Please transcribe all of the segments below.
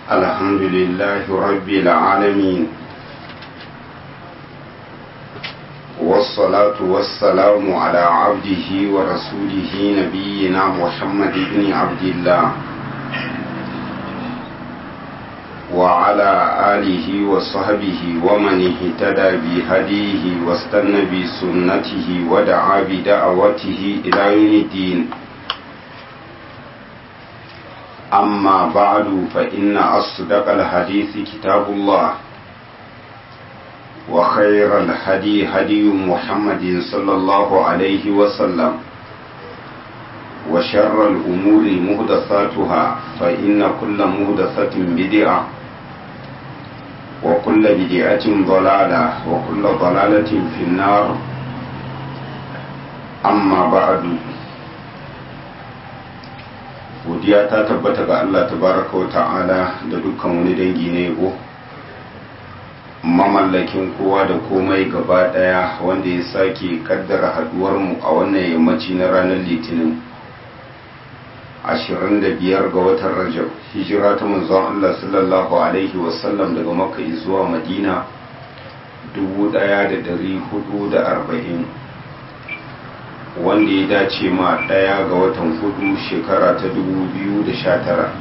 الحمد لله رب العالمين والصلاة والسلام على عبده ورسوله نبينا محمد بن عبد الله وعلى آله وصحبه ومن اهتدى بهديه واستنى بسنته ودعا بدعوته إلى يوم الدين أما بعد فإن أصدق الحديث كتاب الله وخير الهدي هدي محمد صلى الله عليه وسلم وشر الأمور مهدثاتها فإن كل مهدثة بدعة وكل بدعة ضلالة وكل ضلالة في النار أما بعد godiya ta tabbata ga Allah tabaraka wa ta'ala da dukkan wani dangi na yabo mamallakin kowa da komai gaba daya wanda ya sake kaddara haduwar mu a wannan yammaci na ranar litinin 25 ga watan rajab hijira ta manzon Allah sallallahu alaihi wasallam daga makka zuwa madina 1440 wanda ya dace ma ɗaya ga watan hudu shekara ta 2019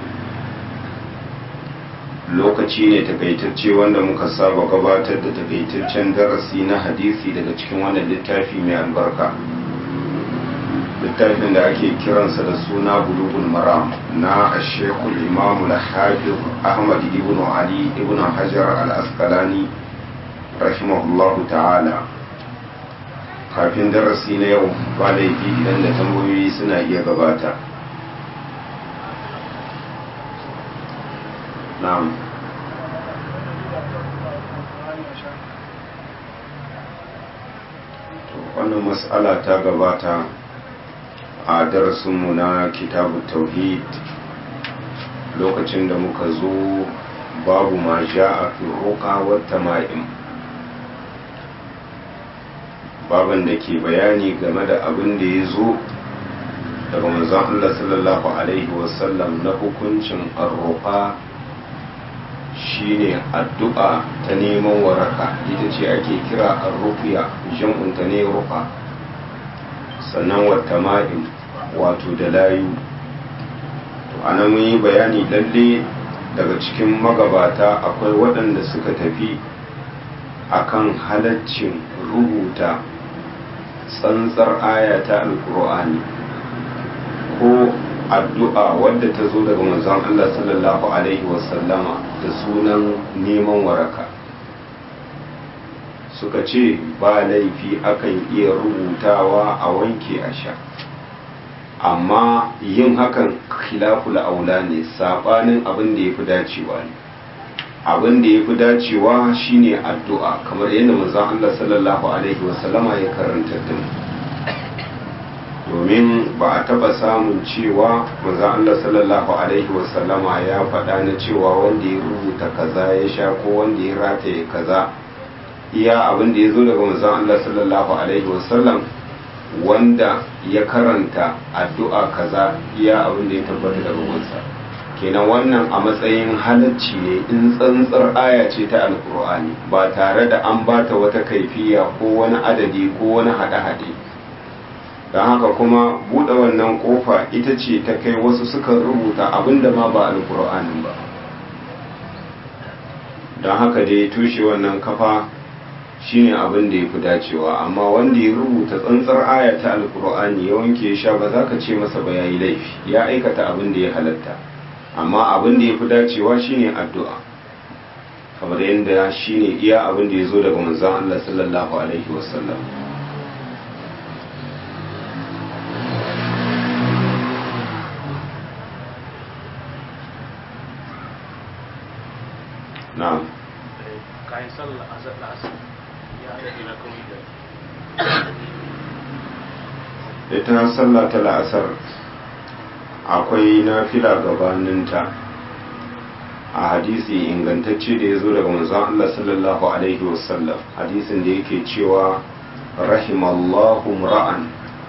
lokaci ne takaitacce wanda muka saba gabatar da takaitaccen darasi na hadisi daga cikin wannan littafi mai albarka littafin da ake kiransa da suna bulugul maram na ashekul imamu al-hafiz ahmad ibn ali ibn hajar al-asqalani rahimahullahu ta'ala kafin darasi na yau ba laifi idan da tambayoyi suna iya gabata na'am wannan mas'ala ta gabata a darasinmu na kitabu tauhid lokacin da muka zo babu ma a fi roƙa wata ma'im baban da ke bayani game da abin da ya zo daga manzon Allah sallallahu alaihi wasallam na hukuncin arroƙa shine addu'a ta neman waraka ita ce ake kira arrufiya jam'unta ne rufa sannan wata ma'in wato da layu to ana mun yi bayani lalle daga cikin magabata akwai waɗanda suka tafi akan halaccin rubuta tsantsar aya ta alkur'ani ko addu'a wadda ta zo daga manzon Allah sallallahu alaihi wasallama da sunan neman waraka suka ce ba laifi akan iya rubutawa a wanke a sha amma yin hakan khilaful aula ne sabanin abin da ya fi dacewa ne abin da ya fi dacewa shine addu'a kamar yadda manzon Allah sallallahu alaihi wasallama ya karanta da mu domin ba a taba samun cewa manzon Allah sallallahu alaihi wasallama ya faɗa na cewa wanda ya rubuta kaza ya sha ko wanda ya rataye kaza iya abin da ya zo daga manzon Allah sallallahu alaihi wasallam wanda ya karanta addu'a kaza iya abin da ya tabbata daga gunsa kenan wannan a matsayin halacci ne in tsantsar aya ce ta alkur'ani ba tare da an bata wata kaifiya ko wani adadi ko wani haɗe-haɗe don haka kuma buɗe wannan ƙofa ita ce ta kai wasu suka rubuta abinda ma ba alkur'anin ba don haka dai tushe wannan kafa shine abin da ya fi dacewa amma wanda ya rubuta tsantsar aya ta alkur'ani ya wanke sha ba za ka ce masa ba ya yi laifi ya aikata abin da ya halatta amma abin da ya fi dacewa shine addu'a kamar yadda shine iya abin da ya zo daga manzon Allah sallallahu alaihi wasallam na'am kayan sallah azar da asar ya rage na kawai da ita sallah ta la'asar akwai nafila gabaninta a hadisi ingantacce da ya zo daga manzon Allah sallallahu alaihi wasallam hadisin da yake cewa rahimallahu ra'an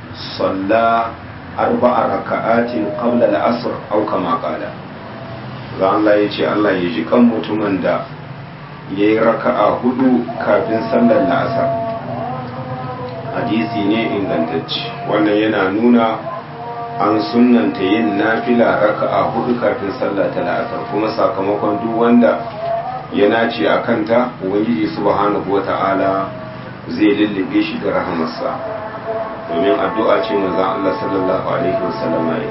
salla arba'a raka'atin qabla al-asr aw kama qala za Allah ya ce Allah ya ji kan mutumin da ya yi raka'a hudu kafin sallar la'asar hadisi ne ingantacci wannan yana nuna an sunanta yin nafila raka'a hudu kafin sallar ta la'asar kuma sakamakon duk wanda ya nace a kanta ubangiji subhanahu wata'ala zai lullube shi da rahamarsa domin addu'a ce manzon Allah sallallahu alaihi wasallam ya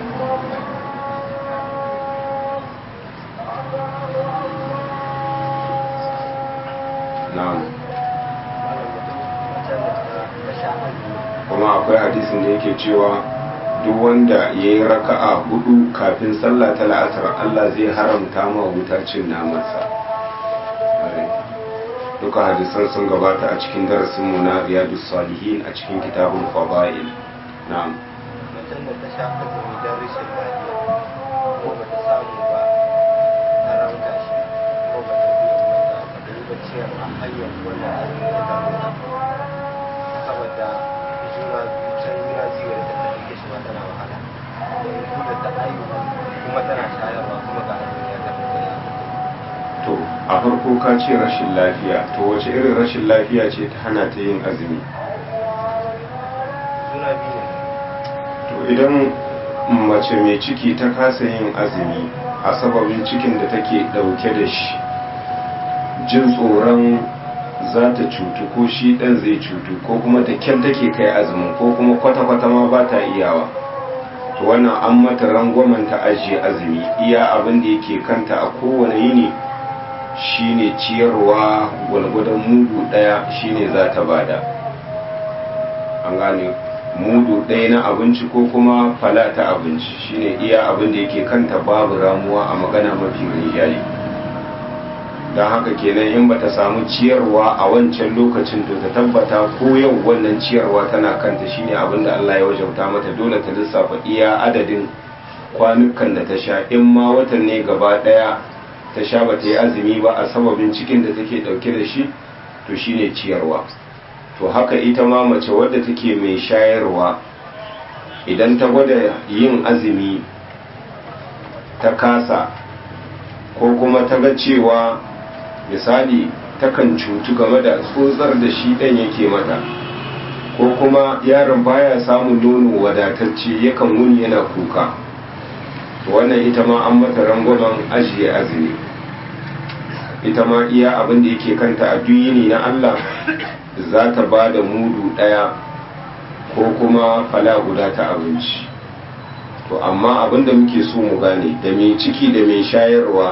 na'am kuma akwai hadisin da yake cewa duk wanda ya yi raka'a hudu kafin sallah ta la'asar Allah zai haramta ma wuta cin namansa duka hadisan sun gabata a cikin darasin mu na riyadus salihin a cikin kitabun fadail na'am mutum da ta sha azumi don rashin lafiya ko ba ta samu ba ta ranka shi ko ba ta biya mata ba ta yi baciyar a hanyar wannan azumi ya damu ta saboda juna biyu can juna biyu da ta take shi ma tana wahala yanzu da ta aihu kuma tana shayarwa kuma ga azumi ya damu ta ya to a farko ka ce rashin lafiya to wace irin rashin lafiya ce ta hana ta yin azumi juna biyu ne to idan mace mai ciki ta kasa yin azumi a sababin cikin da take dauke da shi jin tsoron za ta cutu ko shi ɗan zai cutu ko kuma da kyan take kai azumin ko kuma kwata-kwata ma ba ta iyawa to wannan an mata rangwamen ta ajiye azumi iya abin da yake kanta a kowane yini shine ciyarwa gwalgwadon mudu ɗaya shine za ta bada an gane mudu ɗaya na abinci ko kuma fala ta abinci shine iya abin da yake kanta babu ramuwa a magana mafi rinjaye don haka kenan in bata samu ciyarwa a wancan lokacin to ta tabbata ko yau wannan ciyarwa tana kanta shine abin da Allah ya wajauta mata dole ta lissafa iya adadin kwanukan da ta sha in ma watan ne gaba ɗaya ta sha bata yi azumi ba a sababin cikin da take ɗauke da shi to shine ciyarwa to haka ita ma mace wadda take mai shayarwa idan ta gwada yin azumi ta kasa ko kuma ta ga cewa misali takan cutu game da tsotsar da shi ɗan yake mata ko kuma yaron baya samun nono wadatacce yakan wuni yana kuka to wannan ita ma an mata rangwamen ajiye azumi ita ma iya abin da yake kanta a duyini na Allah za ta ba da mudu ɗaya ko kuma fala guda ta abinci to amma abin da muke so mu gane da mai ciki da mai shayarwa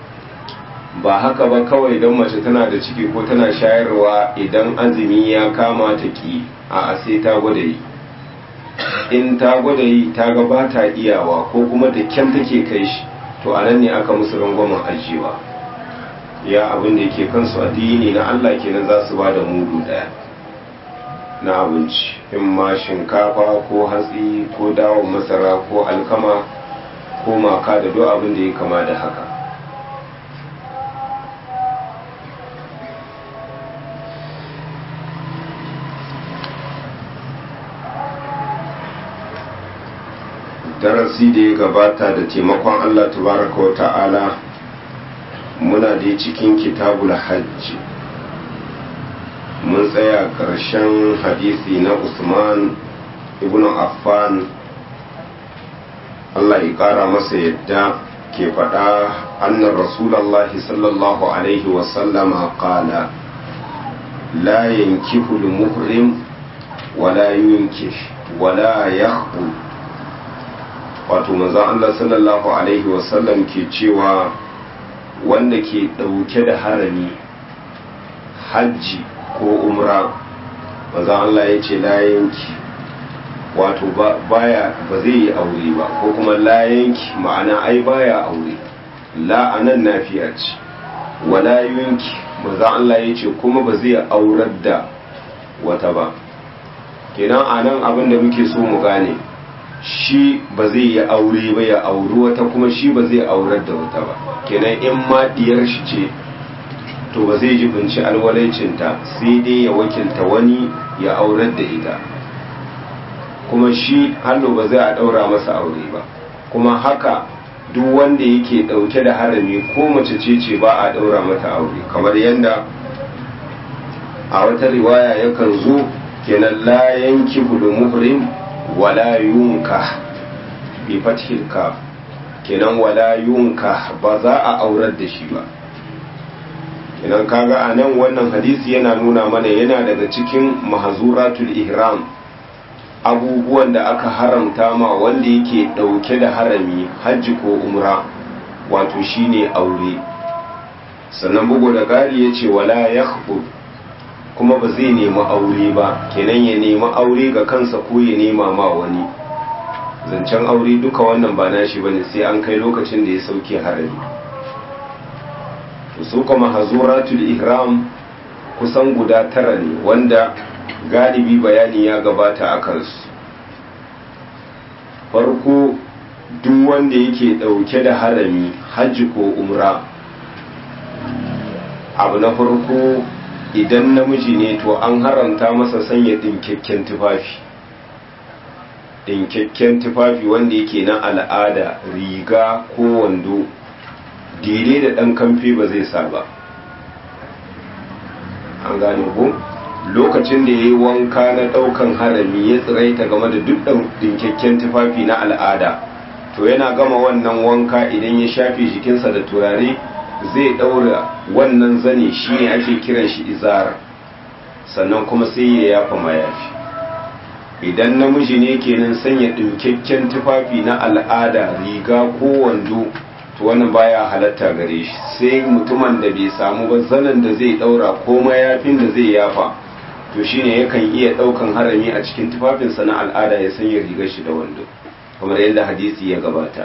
ba haka ba kawai don mace tana da ciki ko tana shayarwa idan azumi ya kama ta ki a sai ta gwada yi in ta gwada yi ta ga ba ta iyawa ko kuma da kyan take kai shi to a nan ne aka musu rangwamen ajiyewa ya abin da yake kansu addini na Allah kenan za su ba da mudu daya na abinci in ma shinkafa ko hatsi ko dawon masara ko alkama ko maka da duk abin da ya kama da haka darasi da ya gabata da taimakon Allah tabaraka wa ta'ala muna da cikin kitabul hajji mun tsaya ƙarshen hadisi na usman ibn affan Allah ya ƙara masa yadda ke faɗa annan rasulallahi sallallahu alaihi wasallama ƙala la yankihu muhrim wala yunkih wala yahbu wato manzon Allah sallallahu alaihi wasallam ke cewa wanda ke ɗauke da harami hajji ko umra manzon Allah ya ce layanki wato baya ba zai yi aure ba ko kuma layanki ma'ana ai baya aure la anan nafiya ce wala yunki manzon Allah ya ce kuma ba zai aurar da wata ba kenan anan abin da muke so mu gane shi ba zai yi aure ba ya auri wata kuma shi ba zai aurar da wata ba kenan in ma diyar shi ce to ba zai jibinci alwalaicinta sai dai ya wakilta wani ya aurar da ita kuma shi hannu ba zai a daura masa aure ba kuma haka duk wanda yake dauke da harami ko mace ce ce ba a daura mata aure kamar yadda a wata riwaya yakan zo kenan la yanki hudu muhrim wala yunka bi fathil kaf kenan wala yunka ba za a aurar da shi ba kenan kaga a nan wannan hadisi yana nuna mana yana daga cikin mahazuratul ihram abubuwan da aka haramta ma wanda yake dauke da harami hajji ko umra wato shine aure sannan bugu da gari ya ce wala ya kuma ba zai nemi aure ba kenan ya nemi aure ga kansa ko ya nema ma wani zancen aure duka wannan ba nashi bane sai an kai lokacin da ya sauke harami su kuma hazuratul ihram kusan guda tara ne wanda galibi bayani ya gabata a kansu farko duk wanda yake dauke da harami hajji ko umra abu na farko idan namiji ne to an haramta masa sanya dinkakken tufafi dinkakken tufafi wanda yake na al'ada riga ko wando dire da ɗan kamfe ba zai sa ba an gane ko lokacin da ya yi wanka na ɗaukan harami ya tsiraita game da duk dinkakken tufafi na al'ada to yana gama wannan wanka idan ya shafe jikinsa da turare zai ɗaura wannan zane shi ne ake kiran shi izara sannan kuma sai ya yafa mayafi idan namiji ne kenan sanya ɗinkakken tufafi na al'ada riga ko wando to wannan baya halatta gare shi sai mutumin da bai samu ba zanen da zai ɗaura ko mayafin da zai yafa to shine yakan iya ɗaukan harami a cikin tufafinsa na al'ada ya sanya rigar shi da wando kamar yadda hadisi ya gabata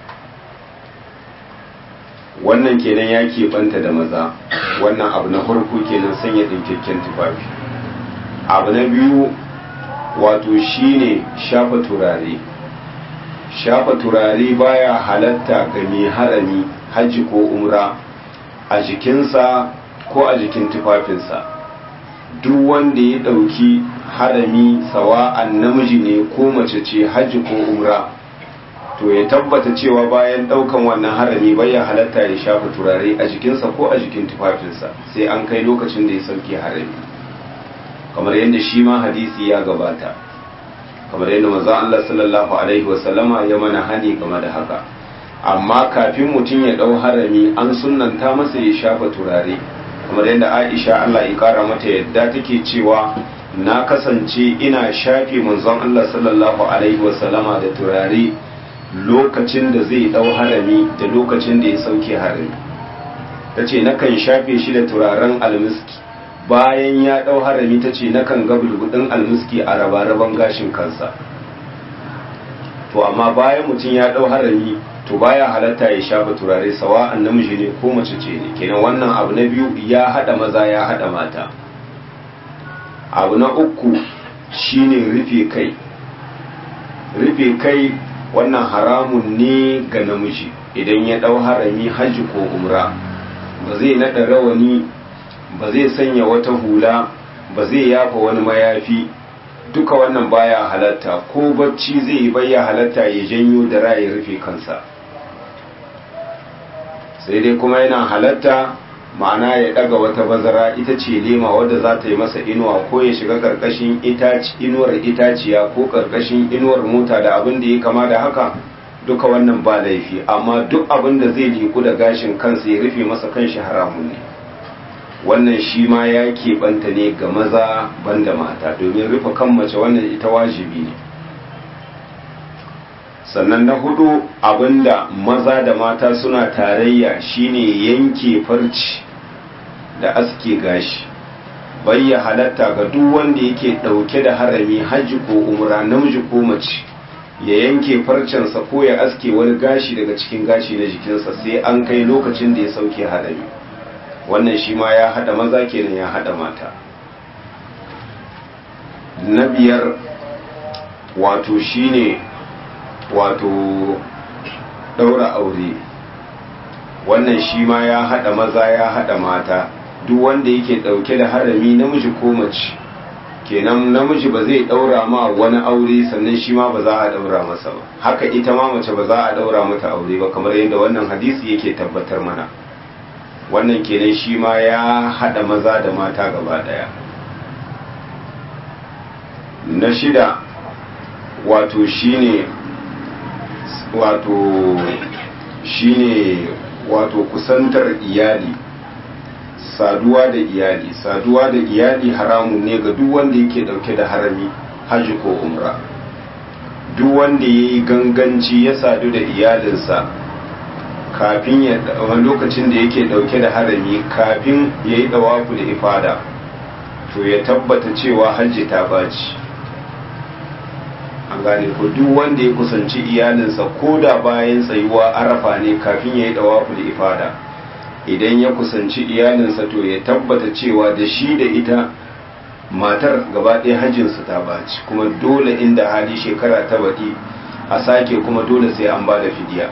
wannan kenan ya keɓanta da maza wannan abu na farko kenan sanya ɗinkakken tufafi abu na biyu wato shine shafa turare shafa turare baya halatta ga mai harami hajji ko umra a jikinsa ko a jikin tufafinsa duk wanda ya ɗauki harami sawa'an namiji ne ko mace ce hajji ko umra to ya tabbata cewa bayan daukan wannan harami bai ya halatta ya shafa turare a jikinsa ko a jikin tufafinsa sai an kai lokacin da ya sauke harami kamar yadda shi ma hadisi ya gabata kamar yadda manzon Allah sallallahu alaihi wasallama ya mana hani game da haka amma kafin mutum ya dau harami an sunnanta masa ya shafa turare kamar yadda Aisha Allah ya kara mata yadda take cewa na kasance ina shafe manzon Allah sallallahu alaihi wasallama da turare lokacin da zai dau harami da lokacin da ya sauke harami ta ce nakan shafe shi da turaren almiski bayan ya dau harami ta ce nakan ga bulbudin almiski a rabaraban gashin kansa to amma bayan mutum ya dau harami to baya halatta ya shafa turare sawa namiji ne ko mace ce ne kenan wannan abu na biyu ya hada maza ya hada mata abu na uku shine rufe kai rufe kai wannan haramun ne ga namiji idan ya ɗau harami hajji ko umra ba zai naɗa rawani ba zai sanya wata hula ba zai yafa wani mayafi duka wannan baya halatta ko bacci zai yi baya halatta ya janyo da ya rufe kansa sai dai kuma yana halatta ma'ana ya ɗaga wata bazara ita ce lema wadda za ta yi masa inuwa ko ya shiga ƙarƙashin inuwar itaciya ko ƙarƙashin inuwar mota da abin da ya kama da haka duka wannan ba laifi amma duk abin da zai liku da gashin kansa ya rufe masa kanshi haramun ne wannan shi ma ya keɓanta ne ga maza banda mata domin rufe kan mace wannan ita wajibi ne sannan na hudu abinda maza da mata suna tarayya shine yanke farci da aske gashi bayya halatta ga duk wanda yake dauke da harami hajji ko umra namiji ko mace ya yanke farcensa ko ya aske wani gashi daga cikin gashi na jikinsa sai an kai lokacin da ya sauke harami wannan shi ma ya hada maza kenan ya hada mata na biyar wato shine wato daura aure wannan shi ma ya hada maza ya hada mata duk wanda yake dauke da harami namiji ko mace kenan namiji ba zai daura ma wani aure sannan shi ma ba za a daura masa ba haka ita ma mace ba za a daura mata aure ba kamar yadda wannan hadisi yake tabbatar mana wannan kenan shi ma ya hada maza da mata gaba daya na shida wato shine wato shine wato kusantar iyali saduwa da iyali saduwa da iyali haramun ne ga duk wanda yake dauke da harami haji ko umra duk wanda ya yi ganganci ya sadu da iyalinsa kafin ya lokacin da yake dauke da harami kafin ya yi dawafu da ifada to ya tabbata cewa hajji ta baci an gane ko duk wanda ya kusanci iyalinsa ko da bayan tsayuwa arafa ne kafin ya yi dawafu da ifada idan ya kusanci iyalinsa to ya tabbata cewa da shi da ita matar gaba ɗaya hajjinsu ta baci kuma dole inda hali shekara ta baɗi a sake kuma dole sai an ba da fidiya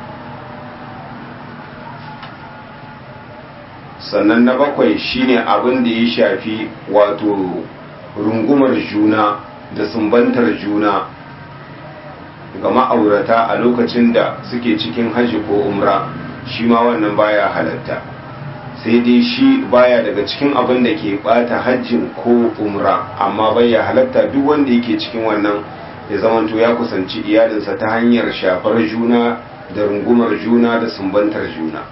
sannan na bakwai shine abin da ya shafi wato rungumar juna da sumbantar juna ga ma'aurata a lokacin da suke cikin hajji ko umra shi ma wannan baya halatta sai dai shi baya daga cikin abin da ke bata hajjin ko umra amma baya halatta duk wanda yake cikin wannan ya zamanto ya kusanci iyalinsa ta hanyar shafar juna da rungumar juna da sumbantar juna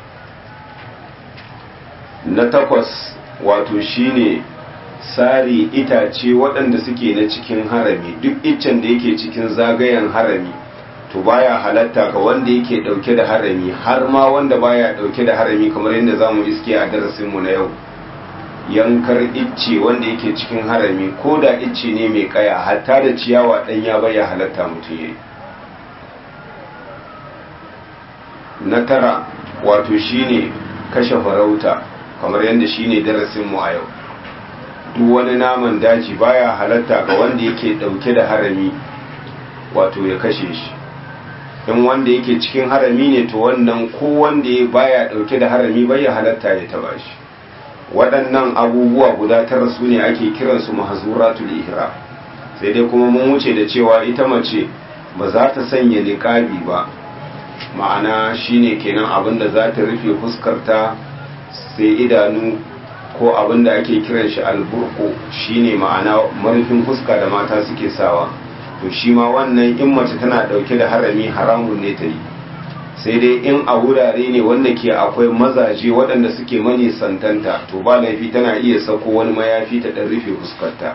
na takwas wato shine sari itace waɗanda suke na cikin harami duk iccen da yake cikin zagayen harami to baya halatta ga wanda yake ɗauke da harami har ma wanda baya ɗauke da harami kamar yadda za mu iske a darasinmu na yau yankar icce wanda yake cikin harami ko da icce ne mai kaya hatta da ciyawa ɗanya baya halatta mutum yayi na tara wato shine kashe farauta kamar yadda shine darasinmu a yau duk wani naman daji baya halatta ga wanda yake dauke da harami wato ya kashe shi in wanda yake cikin harami ne to wannan ko wanda ya baya dauke da harami bai ya halatta ya taba shi waɗannan abubuwa guda tara su ne ake kiransu mahzuratul ihra sai dai kuma mun wuce da cewa ita mace ba za ta sanya niqabi ba ma'ana shine kenan abinda za ta rufe fuskarta sai idanu ko abin da ake kiran shi alburko shine ma'ana marufin fuska da mata suke sawa to shi ma wannan in mace tana dauke da harami haramun ne ta yi sai dai in a wurare ne wanda ke akwai mazaje waɗanda suke mani santanta to ba laifi tana iya sako wani mayafi ta ɗan rufe fuskarta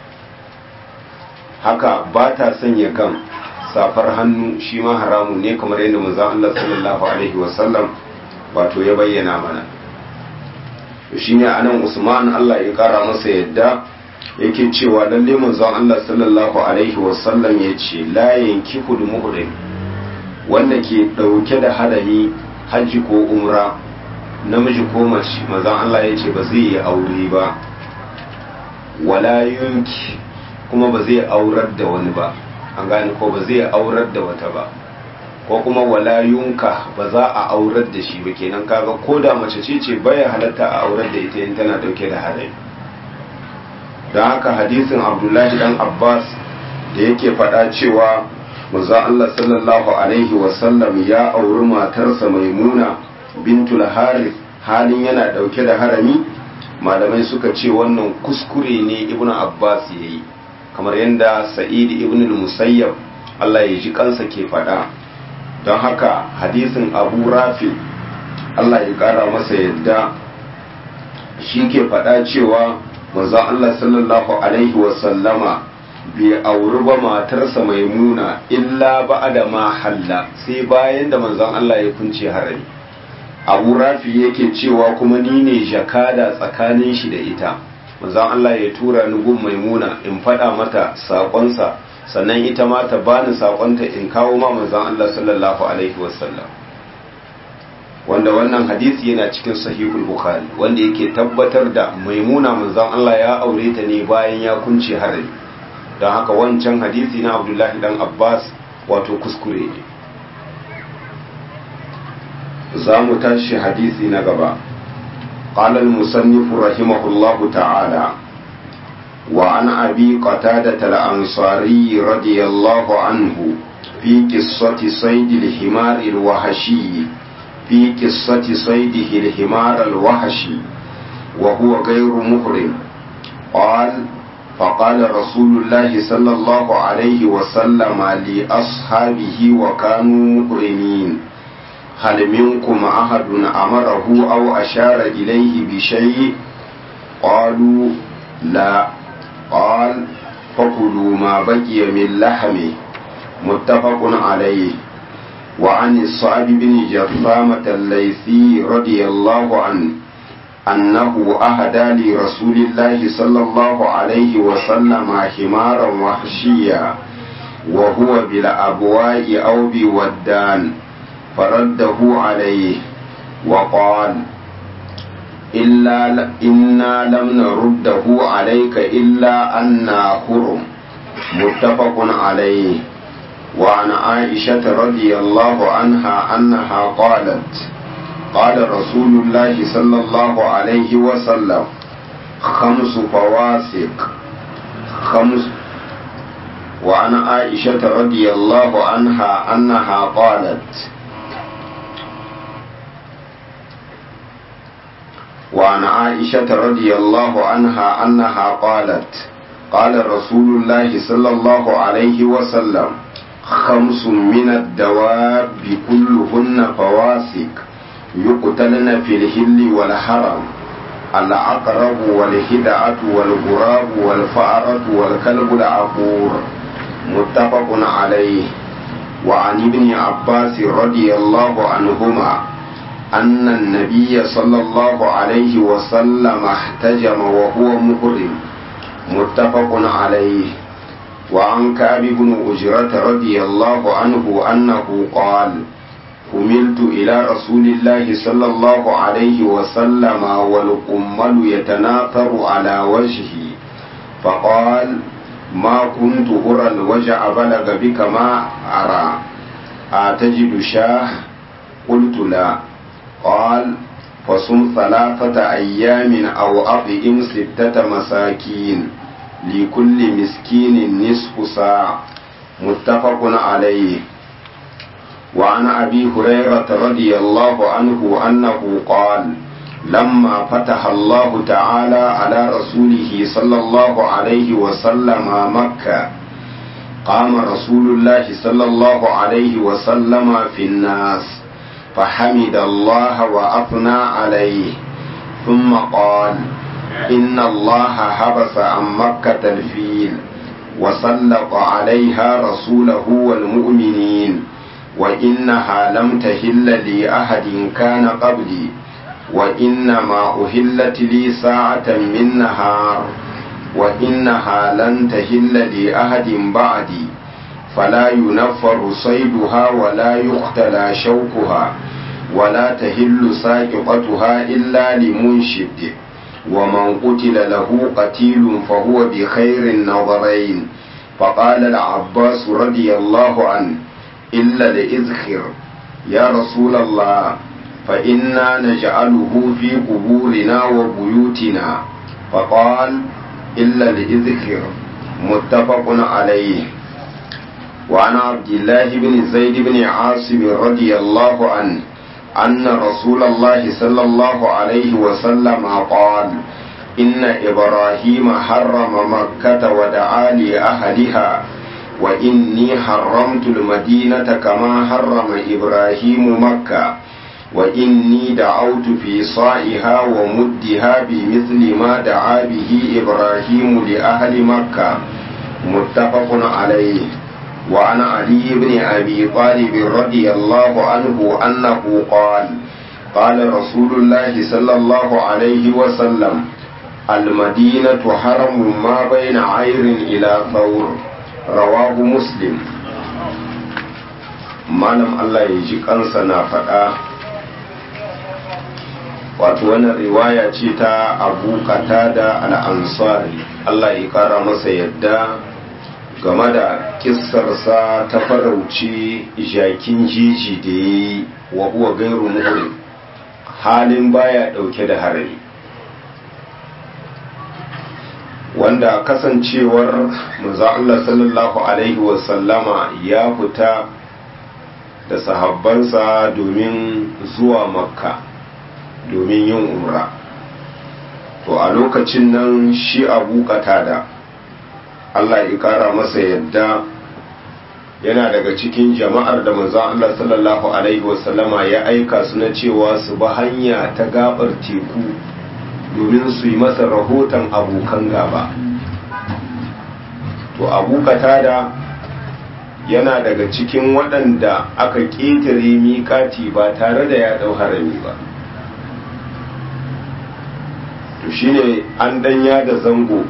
haka ba ta sanya gam safar hannu shi ma haramun ne kamar yadda manzon Allah sallallahu alaihi wasallam wato ya bayyana mana shi ne a nan usman allah ya kara masa yadda yake cewa lalle manzon allah sallallahu alaihi wasallam ya ce layin kihu da muhrim wanda ke dauke da hadari hajji ko umra namiji ko mace manzon allah ya ce ba zai yi aure ba wala yunki kuma ba zai aurar da wani ba an gane ko ba zai aurar da wata ba ko kuma wala yunka ba za a aurar da shi ba kenan kaga ko da mace ce ce baya halatta a aurar da ita in tana dauke da hadari don haka hadisin abdullahi dan abbas da yake faɗa cewa manzon allah sallallahu alaihi wasallam ya auri matarsa maimuna bintul harith halin yana dauke da harami malamai suka ce wannan kuskure ne ibnu abbas ya yi kamar yadda sa'id ibn musayyab allah ya ji kansa ke faɗa don haka hadisin abu rafi Allah ya kara masa yadda shi ke faɗa cewa manzon Allah sallallahu alaihi wasallama bai auri ba matarsa maimuna illa ba'da ma halla sai bayan da manzon Allah ya kunce harami abu rafi yake cewa kuma ni ne jakada tsakanin shi da ita manzon Allah ya tura ni gun maimuna in faɗa mata saƙonsa sannan ita ma ta bani sakonta in kawo ma manzon Allah sallallahu alaihi wasallam wanda wannan hadisi yana cikin sahihul bukhari wanda yake tabbatar da maimuna manzon Allah ya aure ta ne bayan ya kunce harami don haka wancan hadisi na abdullahi dan abbas wato kuskure ne za mu tashi hadisi na gaba قال المصنف رحمه الله تعالى وعن أبي قتادة الأنصاري رضي الله عنه في قصة صيد الحمار الوحشي في قصة صيده الحمار الوحشي وهو غير محرم قال فقال رسول الله صلى الله عليه وسلم لأصحابه وكانوا محرمين هل منكم أحد أمره أو أشار إليه بشيء قالوا لا قال فكلوا ما بقي من لحمه متفق عليه وعن الصعب بن جرثامة الليثي رضي الله عنه أنه أهدى لرسول الله صلى الله عليه وسلم حمارا وحشيا وهو بالأبواء أو بودان فرده عليه وقال إلا إنا لم نرده عليك إلا أنا حرم متفق عليه وعن عائشة رضي الله عنها أنها قالت قال رسول الله صلى الله عليه وسلم خمس فواسق خمس وعن عائشة رضي الله عنها أنها قالت وعن عائشة رضي الله عنها أنها قالت قال رسول الله صلى الله عليه وسلم خمس من الدواب كلهن فواسق يقتلن في الهل والحرم العقرب والهدعة والغراب والفأرة والكلب العقور متفق عليه وعن ابن عباس رضي الله عنهما أن النبي صلى الله عليه وسلم احتجم وهو محرم متفق عليه وعن كعب بن أجرة رضي الله عنه أنه قال حملت إلى رسول الله صلى الله عليه وسلم والقمل يتناثر على وجهي فقال ما كنت أرى الوجع بلغ بك ما أرى أتجد شاه قلت لا قال فصم ثلاثة أيام أو أطعم ستة مساكين لكل مسكين نصف ساعة متفق عليه وعن أبي هريرة رضي الله عنه أنه قال لما فتح الله تعالى على رسوله صلى الله عليه وسلم مكة قام رسول الله صلى الله عليه وسلم في الناس فحمد الله وأثنى عليه ثم قال إن الله حبس عن مكة الفيل وسلط عليها رسوله والمؤمنين وإنها لم تهل لأحد كان قبلي وإنما أهلت لي ساعة من نهار وإنها لن تهل لأحد بعدي فلا ينفر صيدها ولا يقتلى شوكها ولا تهل ساقطتها إلا لمنشد ومن قتل له قتيل فهو بخير النظرين فقال العباس رضي الله عنه إلا لإذخر يا رسول الله فإنا نجعله في قبورنا وبيوتنا فقال إلا لإذخر متفق عليه وعن عبد الله بن زيد بن عاصم رضي الله عنه أن رسول الله صلى الله عليه وسلم قال إن إبراهيم حرم مكة ودعا لأهلها وإني حرمت المدينة كما حرم إبراهيم مكة وإني دعوت في صائها ومدها بمثل ما دعا به إبراهيم لأهل مكة متفق عليه وعن علي بن أبي طالب رضي الله عنه أنه قال قال رسول الله صلى الله عليه وسلم المدينة حرم ما بين عير إلى ثور رواه مسلم malam Allah ya ji kansa na faɗa wato wannan riwaya ce ta abu da al'ansari Allah ya kara masa yadda game da kissarsa ta farauci jakin jiji da ya yi wa huwa gairu muhrim halin baya ɗauke da harari wanda kasancewar manzo Allah sallallahu alaihi wasallama ya fita da sahabbansa domin zuwa makka domin yin umra to a lokacin nan shi abu da Allah ya kara masa yadda yana daga cikin jama'ar da manzo Allah sallallahu alaihi wasallama ya aika su na cewa su ba hanya ta gabar teku domin su yi masa rahoton abokan gaba to abu da yana daga cikin waɗanda aka ƙetare miƙati ba tare da ya ɗau harami ba to shine an danya da zango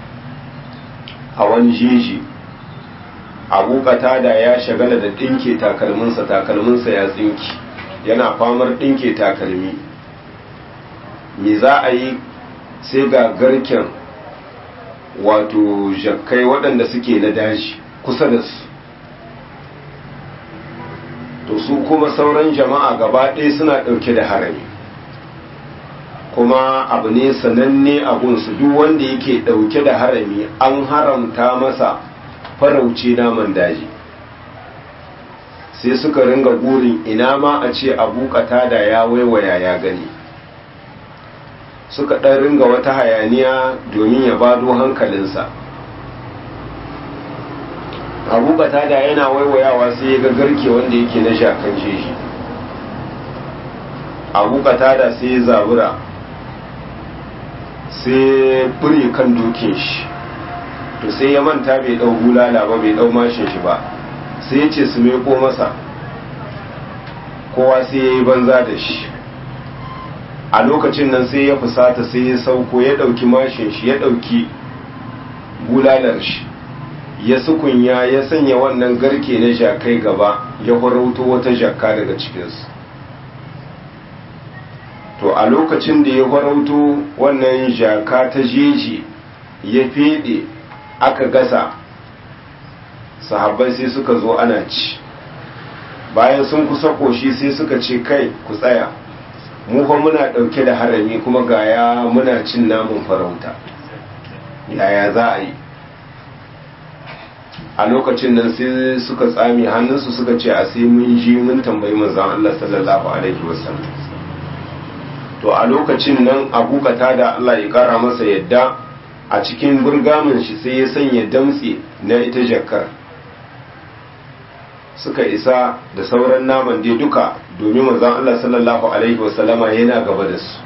a wani jeji abu da ya shagala da ɗinke takalminsa takalminsa ya tsinki yana famar ɗinke takalmi me za a yi sai ga garken wato jakkai waɗanda suke na daji kusa da su to su kuma sauran jama'a gaba ɗaya suna ɗauke da harami kuma abu ne sananne abunsu duk wanda yake ɗauke da harami an haramta masa farauce naman daji sai suka ringa gurin ina ma a ce abu da ya waiwaya ya gani suka ɗan ringa wata hayaniya domin ya bado hankalinsa abu da yana waiwayawa sai ya ga garke wanda yake na shakan jeji abu da sai ya zabura sai bure kan dokin shi to sai ya manta bai dau bulala ba bai dau mashin shi ba sai ya ce su meko masa kowa sai ya yi banza da shi a lokacin nan sai ya fusata sai ya sauko ya dauki mashin shi ya dauki bulalar shi ya sukunya ya sanya wannan garke na jakai gaba ya farauto wata jakka daga cikinsu to a lokacin da ya farauto wannan jaka ta jeji ya fede aka gasa sahabbai sai suka zo ana ci bayan sun kusa koshi sai suka ce kai ku tsaya mu fa muna dauke da harami kuma gaya muna cin namun farauta yaya za a yi a lokacin nan sai suka tsami hannunsu suka ce a sai mun ji mun tambayi manzon Allah sallallahu alaihi wasallam to a lokacin nan abu da Allah ya kara masa yadda a cikin burgamin shi sai ya sanya damtse na ita jakkar suka isa da sauran naman dai duka domin manzon Allah sallallahu alaihi wasallama yana gaba da su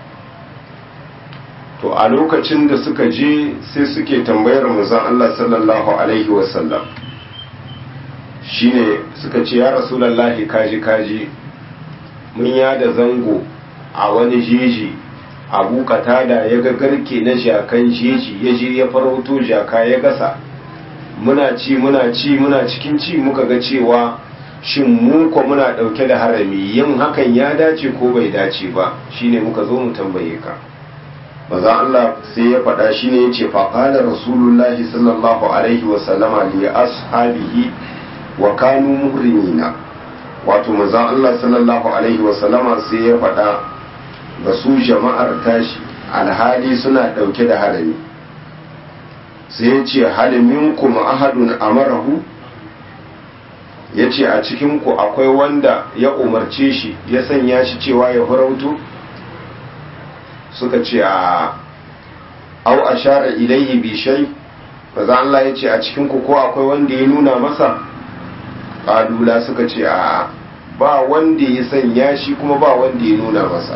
to a lokacin da suka je sai suke tambayar manzon Allah sallallahu alaihi wasallam shine suka ce ya rasulullahi kaji kaji mun yada zango a wani jeji abu katada ya ga garke na jakan jeji ya je ya farauto jaka ya gasa muna ci muna ci muna cikin ci muka ga cewa shin mu ko muna dauke da harami yin hakan ya dace ko bai dace ba shine muka zo mu tambaye ka maza Allah sai ya faɗa shine yace fa qala rasulullahi sallallahu alaihi wa sallama li ashabihi wa kanu muhrimina wato maza Allah sallallahu alaihi wa sallama sai ya faɗa ga su jama'ar tashi alhali suna ɗauke da harami sai ya ce halimin kuma ahadun amarahu ya ce a cikinku akwai wanda ya umarce shi ya sanya shi cewa ya farauto suka ce a au a share ilaihi bishai ba za Allah ya ce a cikinku ko akwai wanda ya nuna masa ƙalula suka ce a ba wanda ya sanya shi kuma ba wanda ya nuna masa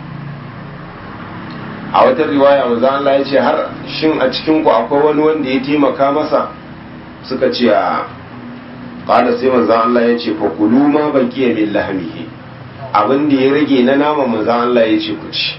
a wata riwaya maza Allah ya ce har shin a cikinku akwai wani wanda ya taimaka masa suka ce a ƙada sai manzan Allah ya ce fa kulu ma baki ya min lahamihi abin da ya rage na nama manzan Allah ya ce ku ci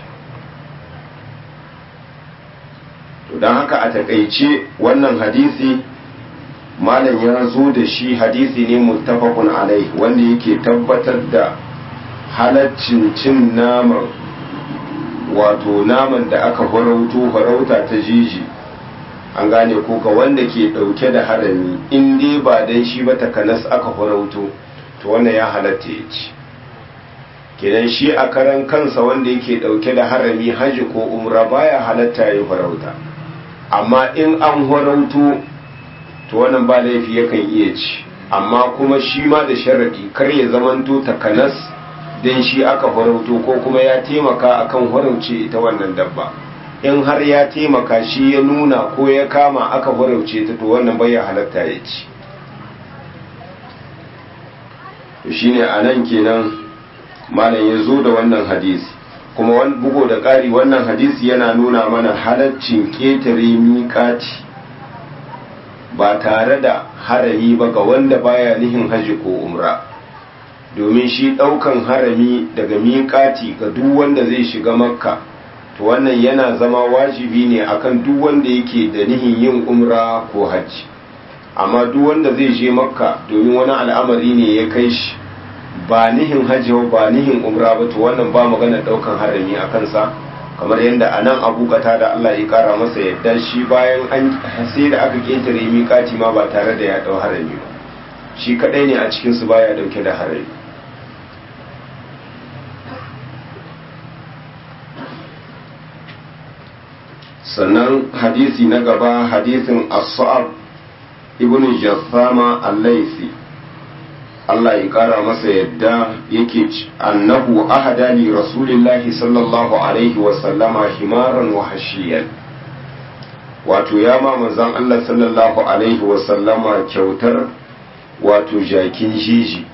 to don haka a takaice wannan hadisi malam ya zo da shi hadisi ne muttafaqun alai wanda yake tabbatar da halaccin cin naman wato naman da aka farauto farauta ta jiji an gane ko ga wanda ke dauke da harami in dai ba dan shi ba takanas aka farauto to wannan ya halatta ya ci kenan shi a karan kansa wanda yake dauke da harami haji ko umra baya halatta ya farauta amma in an horauto to wannan ba laifi yakan iya ci amma kuma shi ma da sharadi kar ya zamanto takanas don shi aka horauto ko kuma ya taimaka akan horauce ita wannan dabba in har ya taimaka shi ya nuna ko ya kama aka horauce ta to wannan bai halatta ya ci shine a nan kenan malam ya zo da wannan hadisi kuma wani bugo da ƙari wannan hadisi yana nuna mana halaccin ƙetare miƙati ba tare da harami ba ga wanda baya nihin haji ko umra domin shi ɗaukan harami daga miƙati ga duk wanda zai shiga makka to wannan yana zama wajibi ne akan duk wanda yake da nihin yin umra ko hajji amma duk wanda zai je makka domin wani al'amari ne ya kai shi ba nihin hajji ba nihin umra ba to wannan ba magana daukan harami a kansa kamar yadda a nan abu da Allah ya kara masa yadda shi bayan an sai da aka ketare miƙati ma ba tare da ya dau harami ba shi kadai ne a cikin su baya dauke da harami sannan hadisi na gaba hadisin as-sa'ab ibn jassama al-laisi Allah ya kara masa yadda yake annahu ahada li rasulillahi sallallahu alaihi wa sallama himaran wa hashiyan wato ya ma manzon Allah sallallahu alaihi wa sallama kyautar wato jakin jiji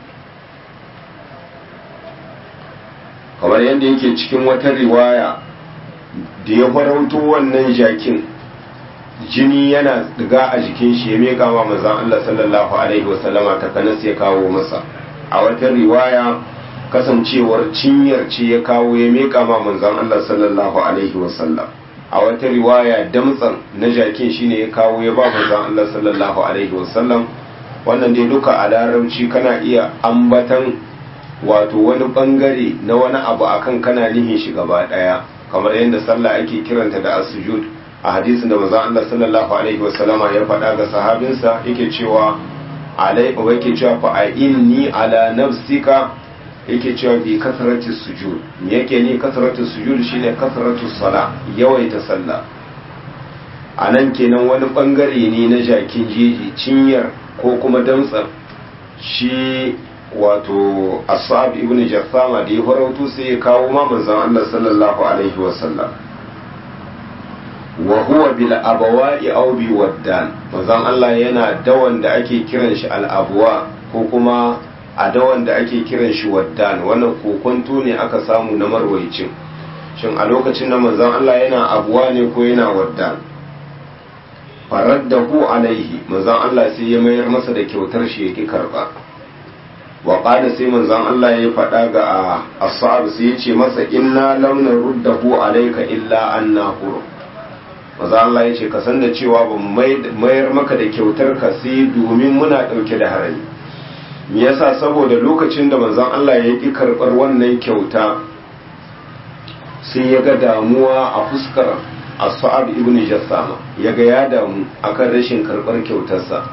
kamar yadda yake cikin wata riwaya da ya farauto wannan jakin jini yana diga a jikin shi ya meka wa manzon Allah sallallahu alaihi wasallama ta kanas ya kawo masa a wata riwaya kasancewar cinyar ce ya kawo ya meka ma manzon Allah sallallahu alaihi wasallam a wata riwaya damtsan na jakin shine ya kawo ya ba manzon Allah sallallahu alaihi wasallam wannan dai duka a larabci kana iya ambatan wato wani bangare na wani abu akan kana nihin shi gaba daya kamar yadda sallah ake kiranta da as-sujud a hadisin da manzon Allah sallallahu alaihi wasallama ya faɗa ga sahabinsa yake cewa alai wa yake cewa fa a inni ala nafsika yake cewa bi kasrati sujud me yake ni kasratu sujud shine kasratu sala yawaita sallah anan kenan wani bangare ne na jakin jeji cinyar ko kuma damtsar shi wato asab ibn jassama da ya farautu sai ya kawo ma manzon Allah sallallahu alaihi wasallam wa huwa bil abawai aw bi waddan manzon Allah yana dawan da ake kiran shi al abwa ko kuma a dawan da ake kiran shi waddan wannan kokonto ne aka samu na marwaicin shin a lokacin da manzon Allah yana abuwa ne ko yana waddan faraddahu alaihi manzon Allah sai ya mayar masa da kyautar shi yake karba wa qala sai manzon Allah ya faɗa ga ashab sai ya ce masa inna lam naruddahu alayka illa anna hur manzon Allah ya ce ka san da cewa ba mayar maka da kyautar ka sai domin muna ɗauke da harami me yasa saboda lokacin da manzon Allah ya ki karɓar wannan kyauta sai ya ga damuwa a fuskar as-sa'ab ibn jassama ya ga ya damu akan rashin karɓar kyautarsa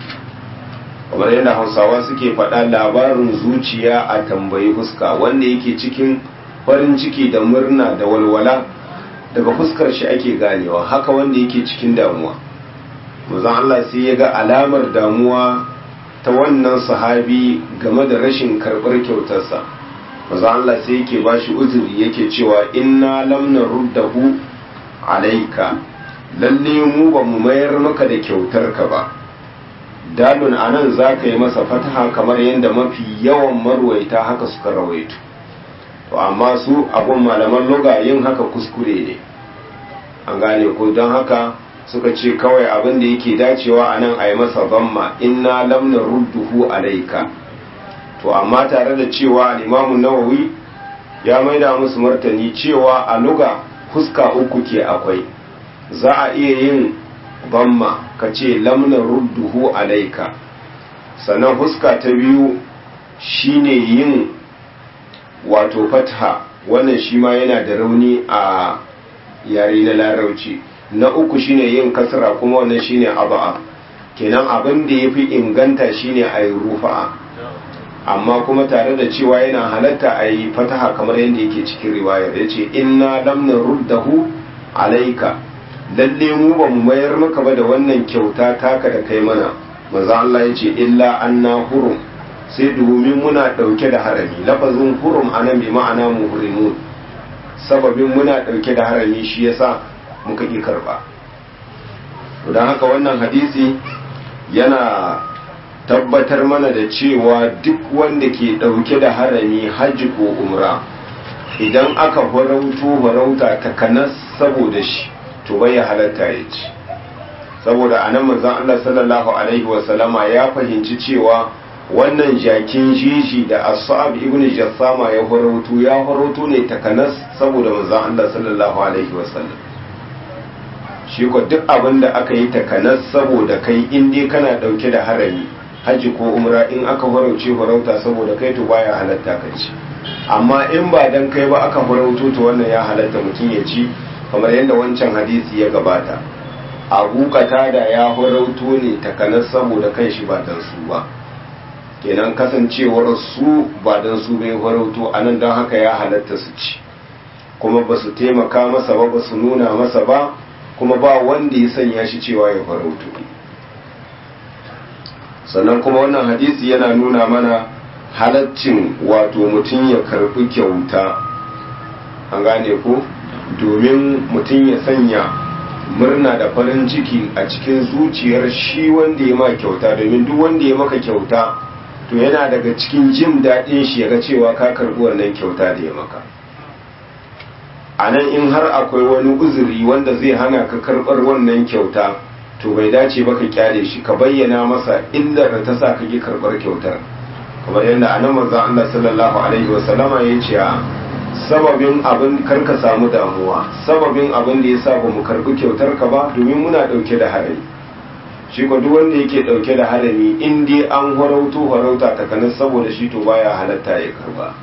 kamar yadda hausawa suke faɗa labarin zuciya a tambayi fuska wanda yake cikin farin ciki da murna da walwala daga fuskar shi ake ganewa haka wanda yake cikin damuwa manzon Allah sai ya ga alamar damuwa ta wannan sahabi game da rashin karɓar kyautarsa manzon Allah sai yake bashi uzuri yake cewa inna lam naruddahu alaika lalle mu ba mu mayar maka da kyautarka ba dalun a nan za ka yi masa fataha kamar yadda mafi yawan marwaita haka suka rawaito to amma su abun malaman loga yin haka kuskure ne an gane ko don haka suka ce kawai abin da yake dacewa a nan a yi masa zamma inna lamna rudduhu alaika to amma tare da cewa alimamun nawawi ya maida musu martani cewa a luga fuska uku ke akwai za a iya yin bamma ka ce lamna rudduhu alaika sannan huska ta biyu shine yin wato fatha wannan shi ma yana da rauni a yare na larauci na uku shine yin kasra kuma wannan shine aba'a kenan abin da ya fi inganta shine a yi rufa'a amma kuma tare da cewa yana halatta a yi fataha kamar yadda yake cikin riwayar ya ce inna lamna ruddahu alaika lalle mu ba mu mayar maka ba da wannan kyauta taka da kai mana manzo Allah ya ce illa anna hurum sai domin muna ɗauke da harami lafazin hurum anan bi ma'ana muhrimun sababin muna ɗauke da harami shi yasa muka ƙi karɓa don haka wannan hadisi yana tabbatar mana da cewa duk wanda ke ɗauke da harami hajji ko umra idan aka farauto farauta takanas saboda shi to bai halatta ya ci saboda anan manzon Allah sallallahu alaihi wasallama ya fahimci cewa wannan jakin jiji da asab ibn jassama ya farauto ya farauto ne takanas saboda manzon Allah sallallahu alaihi wasallam shi ko duk abin da aka yi takanas saboda kai in dai kana dauke da harami hajji ko umra in aka farauce farauta saboda kai to baya halatta ka ci amma in ba dan kai ba aka farauto to wannan ya halatta mutum ya ci kamar yadda wancan hadisi ya gabata abu da ya farauto ne takanas saboda kan shi ba dan su ba kenan kasancewar su ba dan su bai farauto anan don haka ya halatta su ci kuma ba su taimaka masa ba ba su nuna masa ba kuma ba wanda ya sanya shi cewa ya farauto sannan kuma wannan hadisi yana nuna mana halaccin wato mutum ya karbi kyauta an gane ko domin mutum ya sanya murna da farin ciki a cikin zuciyar shi wanda ya ma kyauta domin duk wanda ya maka kyauta to yana daga cikin jin daɗin shi ya ga cewa ka karbi wannan kyauta da ya maka a nan in har akwai wani uzuri wanda zai hana ka karɓar wannan kyauta to bai dace ba ka kyale shi ka bayyana masa illar da ta sa ka ki karɓar kyautar kamar yadda a nan manzon Allah sallallahu alaihi wa sallama ya ce a sababin abin kar ka samu damuwa sababin abin da ya sa ba mu karɓi kyautar ka ba domin muna ɗauke da harami shi ko duk wanda yake ɗauke da harami in dai an harauto harauta takanas saboda shi to baya halatta ya karba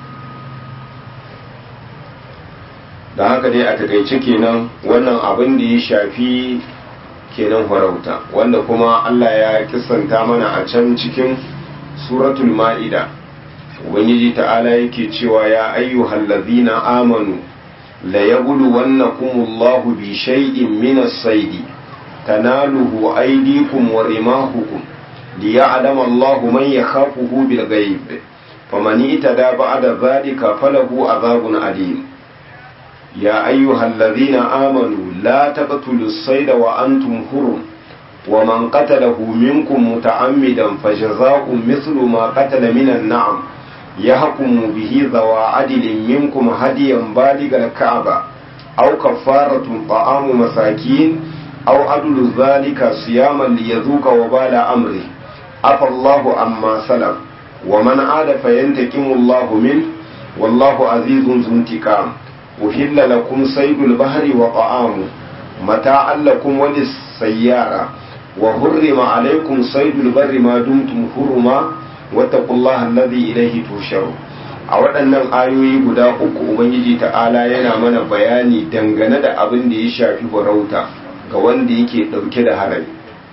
da haka dai a takaice kenan wannan abin da ya shafi kenan farauta wanda kuma Allah ya kisanta mana a can cikin suratul ma'ida ubangiji ta'ala yake cewa ya ayyuhal ladhina amanu la yabluwannakumullahu bi shay'in min as-sayd tanaluhu aydikum wa rimahukum liya'lama Allahu man yakhafuhu bil ghaib faman itada ba'da dhalika falahu adhabun alim يا أيها الذين آمنوا لا تقتلوا الصيد وأنتم حرم ومن قتله منكم متعمدا فجزاء مثل ما قتل من النعم يحكم به ذوى عدل منكم هديا بالغ الكعبة أو كفارة طعام مساكين أو عدل ذلك صياما ليذوق وبال أمره عفى الله عما سلف ومن عاد فينتقم الله منه والله عزيز ذو انتقام أهل لكم صيد البحر وطعامه متاعا لكم وللسيارة وحرم عليكم صيد البر ما دمتم حرما واتقوا الله الذي إليه تحشرون a waɗannan ayoyi guda uku ubangiji ta'ala yana mana bayani dangane da abin da ya shafi farauta ga wanda yake ɗauke da harami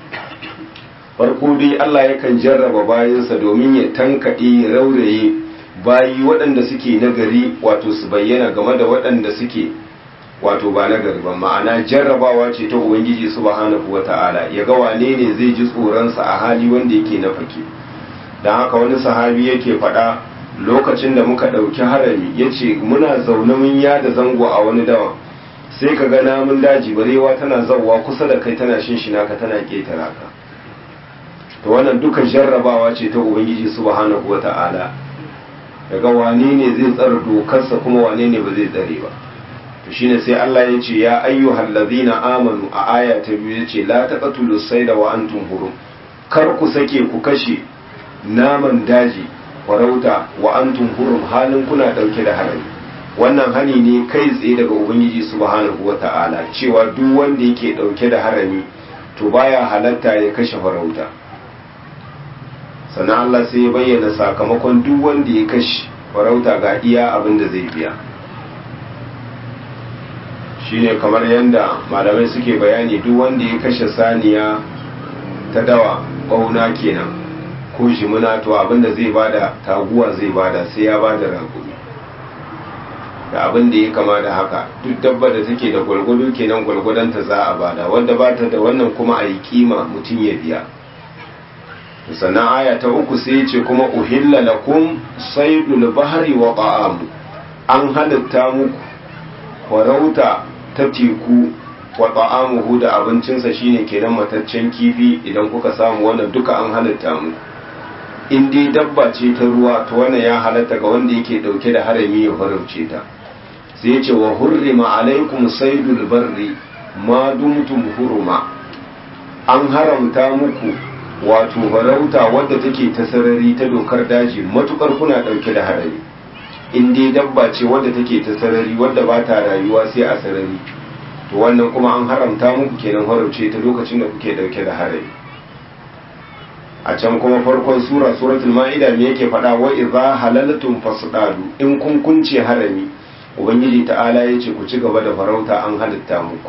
farko dai Allah yakan jarraba bayansa domin ya tankaɗe rauraye bayi waɗanda suke nagari wato su bayyana game da waɗanda suke wato ba nagari ba ma'ana jarrabawa ce ta ubangiji subhanahu wata'ala ya ga wane ne zai ji tsoronsa a hali wanda yake na fake don haka wani sahabi yake faɗa lokacin da muka ɗauki harami ya ce muna zaune mun yada zango a wani dawa sai ka ga namun daji barewa tana zauwa kusa da kai tana shinshina ka tana ƙetara ka to wannan duka jarrabawa ce ta ubangiji subhanahu wata'ala daga wane ne zai tsara dokarsa kuma wane ne ba zai tsare ba to shine sai Allah ya ce ya ayyuhal ladhina amanu a aya ta biyu ya ce la taqtulu sayda wa antum hurum kar ku sake ku kashe naman daji farauta wa antum hurum halin kuna dauke da harami wannan hani ne kai tsaye daga ubangiji subhanahu wata'ala cewa duk wanda yake dauke da harami to baya halatta ya kashe farauta sannan Allah sai ya bayyana sakamakon duk wanda ya kashe farauta ga iya abin da zai biya shine kamar yadda malamai suke bayani duk wanda ya kashe saniya ta dawa ƙauna kenan ko jimina to abin da zai bada taguwa zai bada sai ya bada ragumi da abin da ya kama da haka duk dabba da take da gwalgwado kenan gwalgwadonta za a bada wanda ba ta da wannan kuma a yi kima mutum ya biya sannan aya ta uku sai ce kuma uhilla lakum saydul bahri wa ta'amu an halitta muku farauta ta teku wa ta'amuhu da abincinsa shine kenan mataccen kifi idan kuka samu wannan duka an halitta muku in dai dabba ce ta ruwa to wannan ya halatta ga wanda yake dauke da harami ya farauce ta sai ya ce wa hurrima alaikum saydul barri ma dumtum huruma an haramta muku wato farauta wadda take ta sarari ta dokar daji matukar kuna dauke da harami in dai dabba ce wadda take ta sarari wadda ba ta rayuwa sai a sarari to wannan kuma an haramta muku kenan farauce ta lokacin da kuke dauke da harami a can kuma farkon sura suratul ma'ida me yake faɗa wa idza halaltum fasdadu in kun kunce harami ubangiji ta'ala yace ku ci gaba da farauta an halitta muku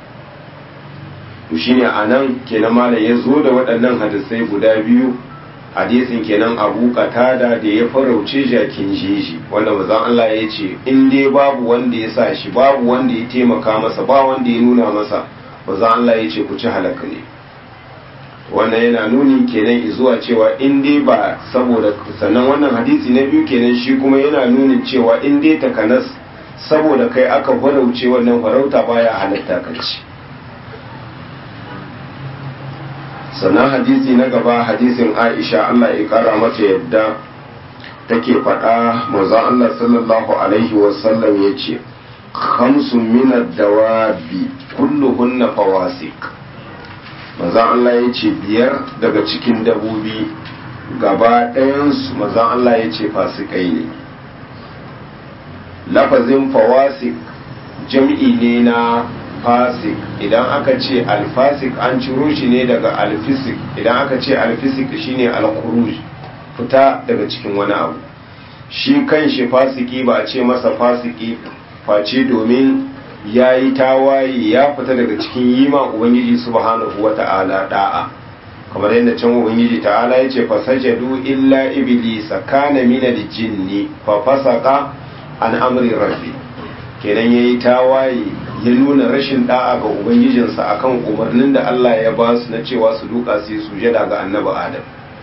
to shine anan kenan malam ya zo da waɗannan hadisai guda biyu hadisin kenan Abu Qatada da ya farauce jakin jeji wanda manzon Allah ya ce in dai babu wanda ya sa shi babu wanda ya taimaka masa ba wanda ya nuna masa manzon Allah ya ce ku ci halaka ne wannan yana nuni kenan zuwa cewa in dai ba saboda sannan wannan hadisi na biyu kenan shi kuma yana nunin cewa in dai takanas saboda kai aka farauce wannan farauta baya halatta ka ci sannan hadisi na gaba hadisin Aisha Allah ya kara mata yadda take faɗa manzon Allah sallallahu alaihi wasallam yace khamsun min ad-dawabi kulluhunna fawasik manzan Allah ya ce biyar daga cikin dabobi gaba ɗayansu manzan Allah ya ce fasikai ne lafazin fawasik jam'i ne na fasik idan aka ce alfasik an ciro shi ne daga alfisik idan aka ce alfisik shine alkuruj fita daga cikin wani abu shi kan shi fasiki ba a ce masa fasiki face domin ya yi tawaye ya fita daga cikin yi ma ubangiji subhanahu wa ta'ala da'a kamar yadda can ubangiji ta'ala ya ce fasajadu illa iblisa kana mina da jinni fa fasaka an amri rabbi kenan ya yi tawaye ya nuna rashin da'a ga ubangijinsa akan umarnin da Allah ya ba su na cewa su duka su yi sujada ga annabi adam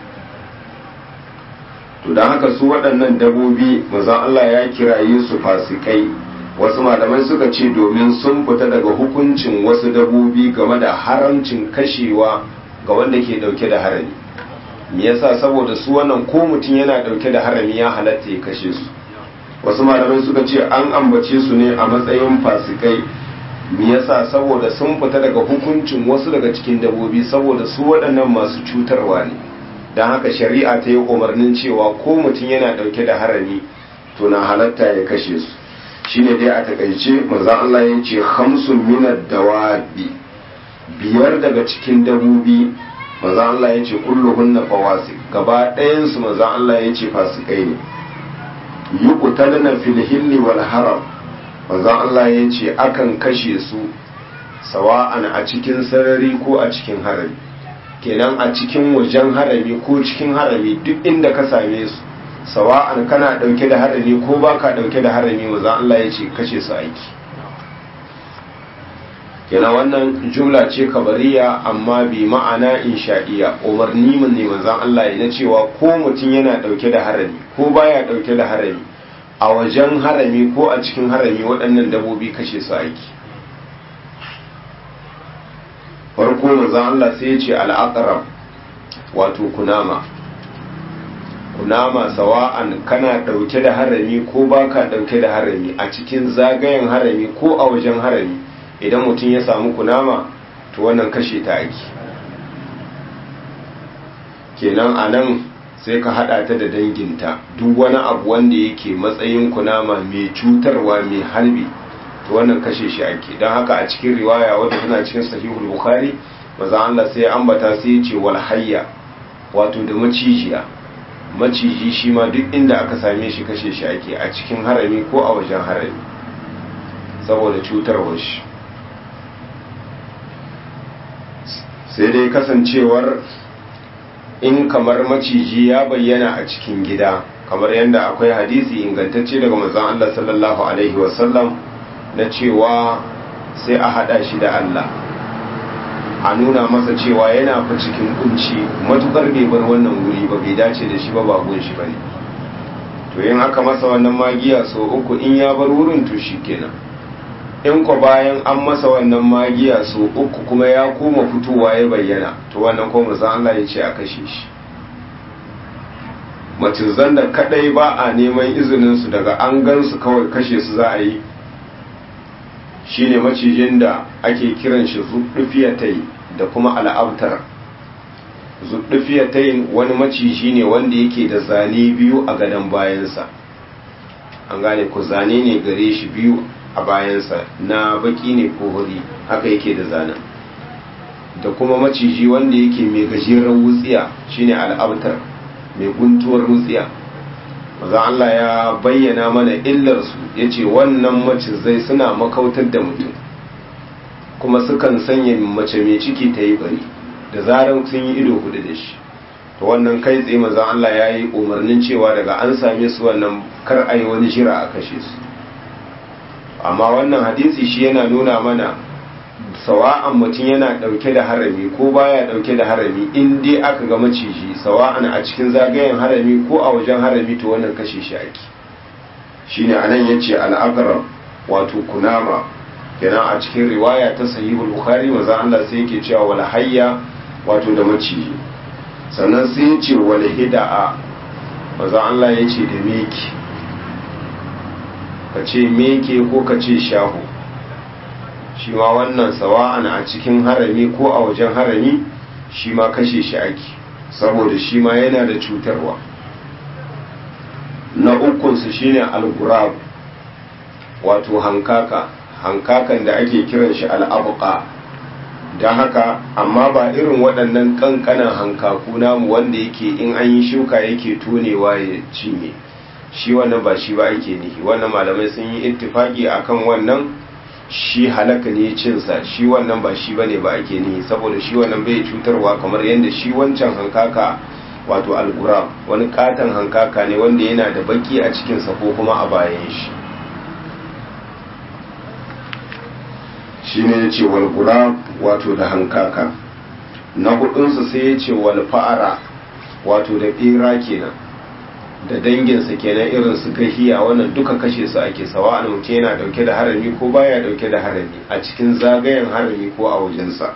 to don haka su waɗannan dabobi mazan Allah ya kiraye su fasikai wasu malamai suka ce domin sun fita daga hukuncin wasu dabobi game da haramcin kashewa ga wanda ke dauke da harami me yasa saboda su wannan ko mutum yana dauke da harami ya halatta ya kashe su wasu malamai suka ce an ambace su ne a matsayin fasikai me yasa saboda sun fita daga hukuncin wasu daga cikin dabobi saboda su waɗannan masu cutarwa ne don haka shari'a ta yi umarnin cewa ko mutum yana dauke da harami to na halatta ya kashe su shine dai a takaice manzon Allah ya ce khamsun minad dawabi biyar daga cikin dabobi manzon Allah ya ce kulluhunna fawasik gaba ɗayan su manzon Allah ya ce fasikai ne yuqtalna fil hilli wal haram manzon Allah ya ce akan kashe su sawa'an a cikin sarari ko a cikin harami kenan a cikin wajen harami ko cikin harami duk inda ka same su sawa'an kana dauke da harami ko baka dauke da harami maza Allah ya ce kashe su aiki kenan wannan jumla ce kabariya amma bi ma'ana insha'iya umarni mun ne manzon Allah ya na cewa ko mutum yana dauke da harami ko baya dauke da harami a wajen harami ko a cikin harami waɗannan dabobi kashe su aiki farko manzon Allah sai ya ce al'aqrab wato kunama kunama sawa'an kana dauke da harami ko baka dauke da harami a cikin zagayen harami ko a wajen harami idan mutum ya samu kunama to wannan kashe ta ake kenan a nan sai ka hada ta da danginta duk wani abu wanda yake matsayin kunama mai cutarwa mai harbi to wannan kashe shi ake don haka a cikin riwaya wadda tana cikin sahihul bukhari maza Allah sai ambata sai ya ce wal hayya wato da macijiya maciji shi ma duk inda aka same shi kashe shi ake a cikin harami ko a wajen harami saboda cutarwar shi sai dai kasancewar in kamar maciji ya bayyana a cikin gida kamar yadda akwai hadisi ingantacce daga manzon Allah sallallahu alaihi wasallam na cewa sai a hada shi da Allah a nuna masa cewa yana fa cikin kunci matukar bai bar wannan wuri ba bai dace da shi ba ba gun shi bane to yin aka masa wannan magiya so uku in ya bar wurin to shikenan in ko bayan an masa wannan magiya so uku kuma ya koma fitowa ya bayyana to wannan ko manzon Allah ya ce a kashe shi macizan da kadai ba a neman izinin su daga an gan su kawai kashe su za a yi shine macijin da ake kiran shi zuɗufiyatai da kuma al'abtar zuɗufiyatai wani maciji ne wanda yake da zane biyu a gadon bayansa an gane ku zane ne gare shi biyu a bayansa na baki ne ko hori haka yake da zanen da kuma maciji wanda yake mai gajeren wutsiya shine al'abtar mai guntuwar wutsiya maza Allah ya bayyana mana illarsu ya ce wannan macizai suna makautar da mutum kuma sukan sanya mace mai ciki ta yi bari da zarar sun yi ido hudu da shi to wannan kai tsaye maza Allah ya yi umarnin cewa daga an same su wannan kar a yi wani jira a kashe su amma wannan hadisi shi yana nuna mana sawa'an mutum yana dauke da harami ko baya dauke da harami in dai aka ga maciji sawa'an a cikin zagayen harami ko a wajen harami to wannan kashe shi ake shine anan yace al-aqrab wato kunama kenan a cikin riwaya ta sahihul bukhari manzo Allah sai yake cewa wal hayya wato da maciji sannan sai yace wal hida'a manzo Allah yace da meki kace meke ko kace shahu shi ma wannan sawa'an a cikin harami ko a wajen harami shi ma kashe shi ake saboda shi ma yana da cutarwa na ukunsu shine al-gurab wato hankaka hankakan da ake kiran shi al-abqa don haka amma ba irin waɗannan ƙanƙanan hankaku namu wanda yake in an yi shuka yake tonewa ya cinye shi wannan ba shi ba ake nihi wannan malamai sun yi ittifaki akan wannan shi halaka ne cinsa shi wannan ba shi bane ba ake nihi saboda shi wannan bai cutarwa kamar yadda shi wancan hankaka wato algurab wani katon hankaka ne wanda yana da baki a cikinsa ko kuma a bayan shi shi ne ya ce walgurab wato da hankaka na hudunsa sai ya ce walfa'ara wato da ɓera kenan da danginsa kenan irin su gahiya wannan duka kashe su ake sawa an mutum yana dauke da harami ko baya dauke da harami a cikin zagayen harami ko a wajensa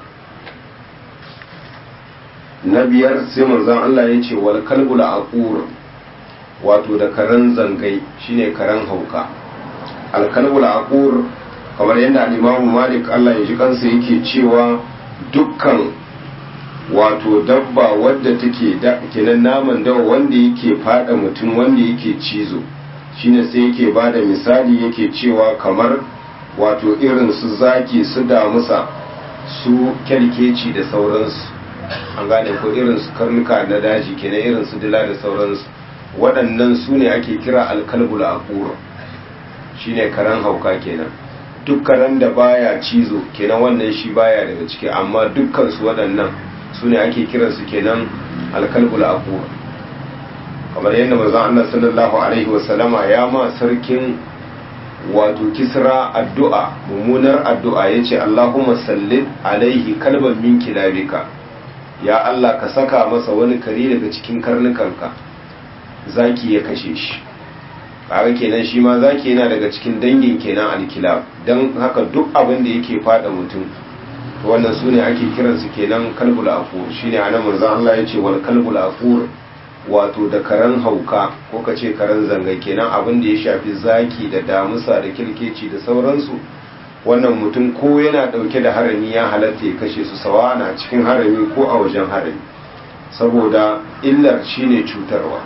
na biyar sai manzon Allah ya ce wal kalbul aqur wato da karan zangai shine karan hauka al kalbul aqur kamar yadda al-Imam Malik Allah ya ji kansa yake cewa dukkan wato dabba wadda take da kenan naman dawa wanda yake fada mutum wanda yake cizo shine sai yake bada misali yake cewa kamar wato irin su zaki su damusa su kyalkeci da sauransu an gane ko irin su karnuka na daji kenan irin su dila da sauransu waɗannan su ne ake kira alkalbul aqur shine karan hauka kenan duk karen da baya cizo kenan wannan shi baya daga ciki amma dukkan su waɗannan su ne ake kiransu kenan alkalbul aqur kamar yadda manzon Allah sallallahu alaihi wasallama ya ma sarkin wato kisra addu'a mummunar addu'a yace Allahumma sallit alaihi kalban min kilabika ya Allah ka saka masa wani kare daga cikin karnukanka zaki ya kashe shi kaga kenan shi ma zaki yana daga cikin dangin kenan alkilab dan haka duk abin da yake fada mutum wannan su ne ake kiransu kenan kalbul afur shine anan manzo Allah ya ce wal kalbul afur wato da karan hauka ko ka ce karan zanga kenan abin da ya shafi zaki da damusa da kirkeci da sauransu wannan mutum ko yana dauke da harami ya halatta ya kashe su sawa na cikin harami ko a wajen harami saboda illar shine cutarwa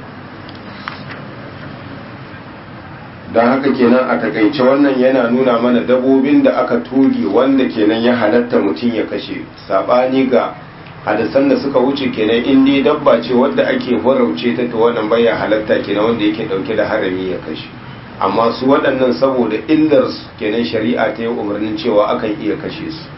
don haka kenan a takaice wannan yana nuna mana dabobin da aka toge wanda kenan ya halatta mutum ya kashe sabani ga hadisan da suka wuce kenan in dai dabba ce wadda ake horauce ta to wannan baya halatta kenan wanda yake dauke da harami ya kashe amma su waɗannan saboda illar su kenan shari'a ta yi umarnin cewa akan iya kashe su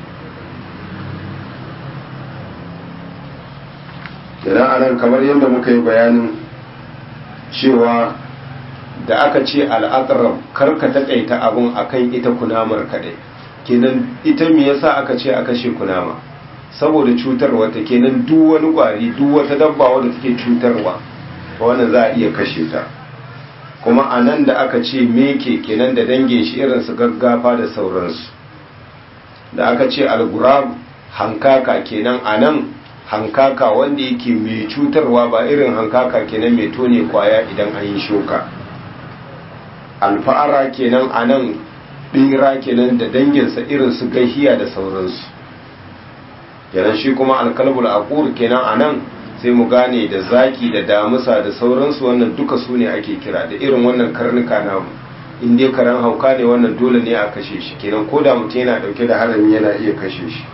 kenan anan kamar yadda muka yi bayanin cewa da aka ce al'aqrab karka takaita abun akan ita kunamar kadai kenan ita me yasa aka ce aka kashe kunama saboda cutarwa ta kenan duk wani kwari duk wata dabba wadda take cutarwa wannan za a iya kashe ta kuma a nan da aka ce meke kenan da dangin shi irin su gaggafa da sauransu da aka ce algurab hankaka kenan a nan hankaka wanda yake mai cutarwa ba irin hankaka kenan mai tone kwaya idan an yi shuka alfa'ara kenan a nan ɗira kenan da danginsa irin su gahiya da sauransu kenan shi kuma alkalbul aqur kenan a nan sai mu gane da zaki da damusa da sauransu wannan duka su ne ake kira da irin wannan karnuka namu in dai karen hauka ne wannan dole ne a kashe shi kenan ko da mutum yana dauke da harami yana iya kashe shi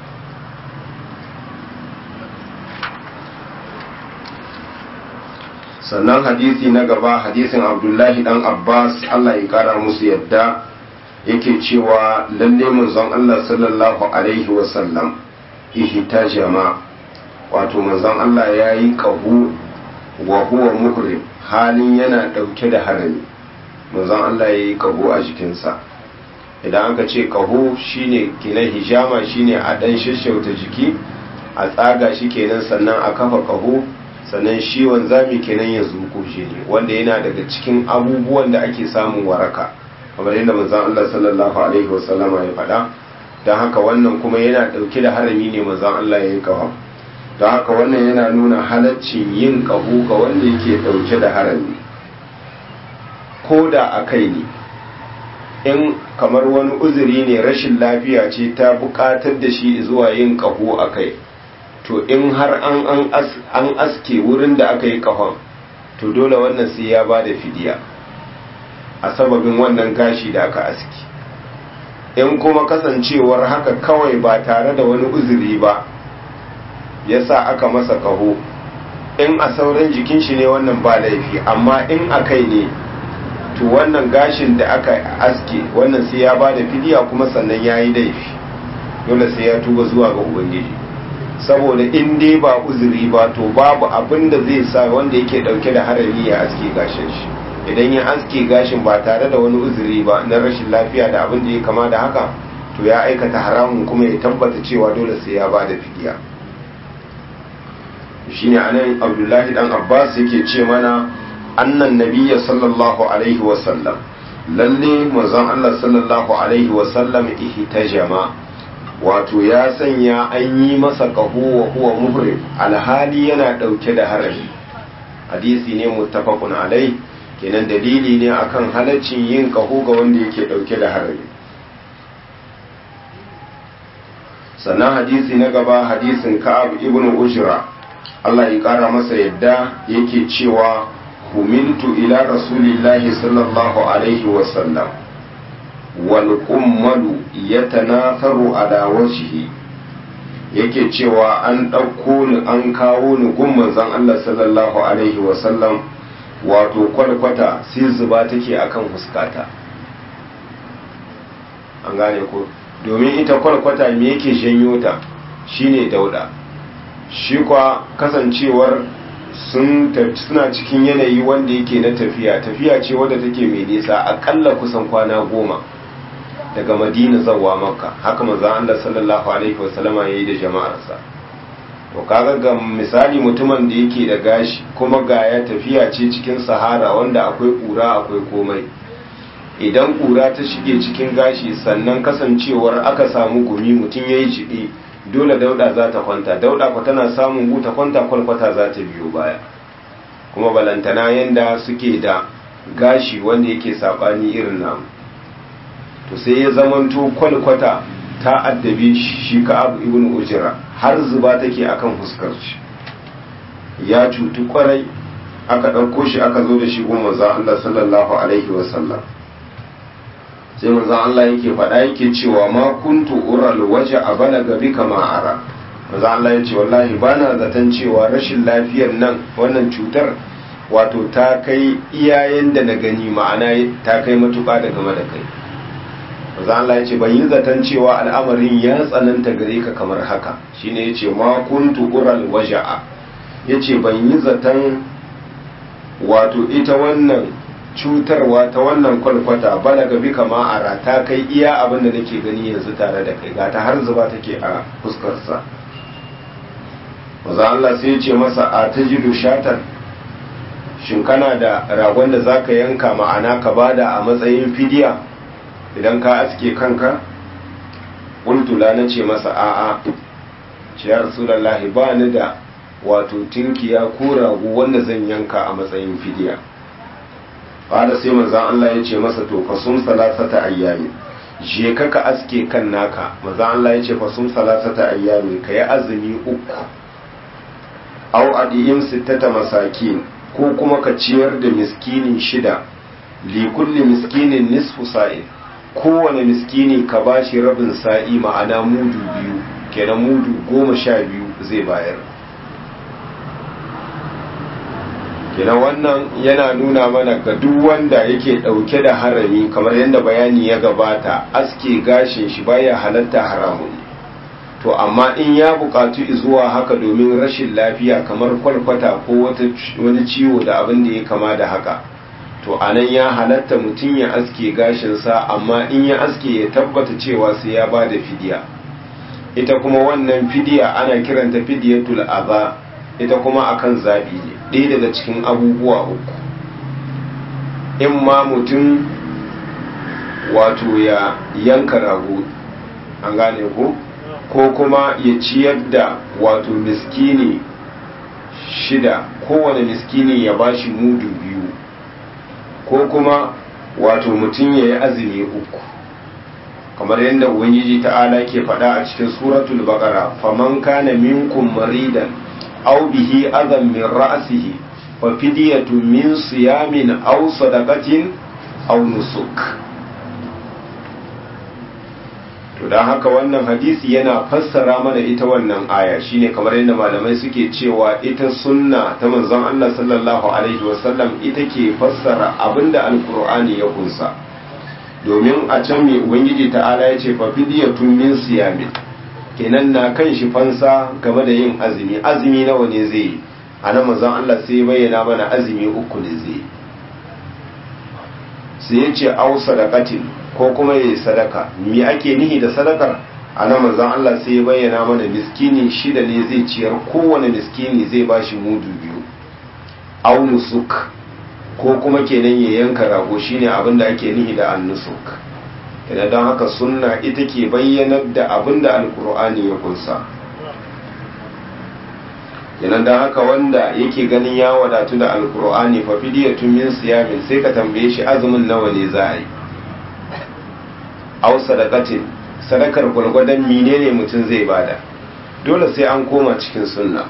sannan hadisi na gaba hadisin abdullahi dan abbas allah ya kara musu yadda yake cewa lalle manzon allah sallallahu alaihi wasallam ihtajama wato manzon Allah ya yi ƙahu wa huwa muhrim halin yana ɗauke da harami manzon Allah ya yi ƙahu a jikinsa idan aka ce ƙahu shine kina hijama shine a ɗan shashauta jiki a tsaga shi kenan sannan a kafa ƙahu sannan shi wanzami kenan ya zuko shi ne wanda yana daga cikin abubuwan da ake samun waraka kamar yadda manzon Allah sallallahu alaihi wasallama ya faɗa don haka wannan kuma yana ɗauke da harami ne manzon Allah ya yi ƙahu don haka wannan yana nuna halaccin yin ƙaho ga wanda yake ɗauke da harami ko da a kai ne in kamar wani uzuri ne rashin lafiya ce ta buƙatar da shi zuwa yin ƙaho a kai to in har an aske wurin da aka yi ƙahon to dole wannan sai ya ba da fidiya a sababin wannan gashi da aka aski in kuma kasancewar haka kawai ba tare da wani uzuri ba ya sa aka masa kaho in a sauran jikin shi ne wannan ba laifi amma in a kai ne to wannan gashin da aka aske wannan sai ya ba da fidiya kuma sannan ya yi laifi dole sai ya tuba zuwa ga ubangiji saboda in dai ba uzuri ba to babu abin da zai sa wanda yake dauke da harami ya aske gashin shi idan ya aske gashin ba tare da wani uzuri ba na rashin lafiya da abin da ya kama da haka to ya aikata haramun kuma ya tabbata cewa dole sai ya ba da fidiya shine anan abdullahi dan abbas yake ce mana annan nabiyya sallallahu alaihi wasallam lalle manzon Allah sallallahu alaihi wasallam ihtajama wato ya sanya an yi masa qahu wa huwa muhrim alhali yana dauke da harami hadisi ne muttafaqun alai kenan dalili ne akan halaccin yin qahu ga wanda yake dauke da harami sannan hadisi na gaba hadisin ka'ab ibn ujra Allah ya ƙara masa yadda yake cewa humiltu ila rasulillahi sallallahu alaihi wasallam wal kummalu yatanatharu ala wajhi yake cewa an ɗauko ni an kawo ni gun manzon Allah sallallahu alaihi wasallam wato kwalkwata sai zuba take akan fuskata an gane ko domin ita kwalkwata me yake janyo ta shine dauda shi kwa kasancewar sun suna cikin yanayi wanda yake na tafiya tafiya ce wadda take mai nisa akalla kusan kwana goma daga madina zawa makka haka manzon Allah sallallahu alaihi wasallama yayi da jama'arsa to kaga ga misali mutumin da yake da gashi kuma ga ya tafiya ce cikin sahara wanda akwai kura akwai komai idan kura ta shige cikin gashi sannan kasancewar aka samu gumi mutum yayi jibi dole dauda za ta kwanta dauda ku tana samun gu ta kwanta kwalkwata za ta biyo baya kuma balantana yanda suke da gashi wanda yake sabani irin namu to sai ya zamanto kwalkwata ta addabe shi ka abu ibn ujira har zuba take akan fuskar shi ya cutu kwarai aka ɗauko shi aka zo da shi gun manzon Allah sallallahu alaihi wasallam sai manzon Allah yake faɗa yake cewa ma kuntu ural waje a balaga bika ma ara manzon Allah ya ce wallahi bana zaton cewa rashin lafiyar nan wannan cutar wato ta kai iyayen da na gani ma'ana ta kai matuƙa da game da kai manzon Allah ya ce ban yi zaton cewa al'amarin ya tsananta gare ka kamar haka shine ya ce ma kuntu ural waja'a ya ce ban yi zaton wato ita wannan cutarwa ta wannan kwalkwata balaga bi kama ara ta kai iya abin da nake gani yanzu tare da kai gata har zuba take a fuskarsa maza Allah sai ya ce masa a ta jidu shatar shin kana da ragon da zaka yanka ma'ana ka bada a matsayin fidiya idan ka aske kanka ƙultula na ce masa a'a ce ya rasulallahi ba ni da wato tinkiya ko rago wanda zan yanka a matsayin fidiya ƙwada sai manzan Allah ya ce masa to fasum salasata ayyami je ka ka aske kan naka manzan Allah ya ce fasum salasata ayyami ka yi azumi uku au adiyin sittata masakin ko kuma ka ciyar da miskini shida li kulli miskinin nisfu sa'in kowane miskini ka ba shi rabin sa'i ma'ana mudu biyu kenan mudu goma sha biyu zai bayar kenan wannan yana nuna mana ga duk wanda yake ɗauke da harami kamar yadda bayani ya gabata aske gashin shi baya halatta haramun to amma in ya buƙatu zuwa haka domin rashin lafiya kamar kwalkwata ko wani ciwo da abin da ya kama da haka to anan ya halatta mutum ya aske gashinsa amma in ya aske ya tabbata cewa sai ya ba da fidiya ita kuma wannan fidiya ana kiranta fidiyatul aza ita kuma akan zaɓi ne ɗaya daga cikin abubuwa uku in ma mutum wato ya yanka rago an gane ko ko kuma ya ciyar da wato miskini shida kowane miskini ya bashi mudu biyu ko kuma wato mutum ya yi azumi uku kamar yadda ubangiji ta'ala ke faɗa a cikin suratul baqara faman kana minkum maridan aw bihi adam min ra'sihi fa fidyatu min siyamin aw sadaqatin aw nusuk to dan haka wannan hadisi yana fassara mana ita wannan aya shine kamar yadda malamai suke cewa ita sunna ta manzon Allah sallallahu alaihi wasallam ita ke fassara abinda alkur'ani ya kunsa domin a can mai ubangiji ta'ala ya ce fafidiyatun min siyamin kenan na kan shi fansa game da yin azumi azumi nawa ne zai yi a nan manzon Allah sai ya bayyana mana azumi uku ne zai yi sai ya ce au sadaqatin ko kuma yayi sadaka me ake nihi da sadakar a nan manzon Allah sai ya bayyana mana miskini shida ne zai ciyar kowane miskini zai bashi mudu biyu au nusuk ko kuma kenan ya yanka rago shine abin da ake nihi da annusuk idan don haka sunna ita ke bayyanar da abin da alkur'ani ya kunsa kenan don haka wanda yake ganin ya wadatu da alkur'ani fa fidiyatun min siyamin sai ka tambaye shi azumin nawa ne za a yi au sadaqatin sadakar gwargwadon menene mutum zai bada dole sai an koma cikin sunna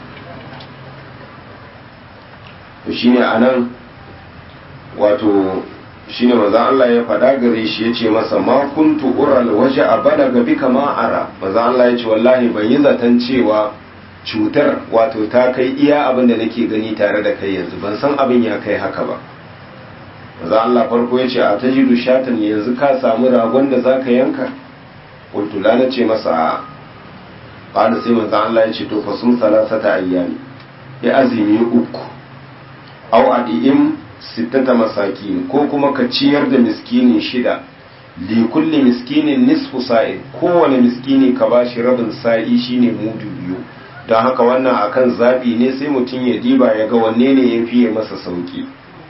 to shine anan wato shine manzon Allah ya faɗa gare shi yace masa ma kuntu ural waje a balaga bika ma ara manzon Allah ya ce wallahi ban yi zaton cewa cutar wato ta kai iya abin da nake gani tare da kai yanzu ban san abin ya kai haka ba manzon Allah farko ya ce a tajidu shatan yanzu ka samu ragon da zaka yanka qultu la nace masa qala sai manzon Allah ya ce to fa sun salasata ayyami ya azumi uku aw adi'im sittata masakin ko kuma ka ciyar da miskini shida li kulli miskinin nisfu sa'in kowane miskini ka bashi rabin sa'i shine mudu biyu don haka wannan akan zabi ne sai mutum ya diba ya ga wanne ne ya fiye masa sauki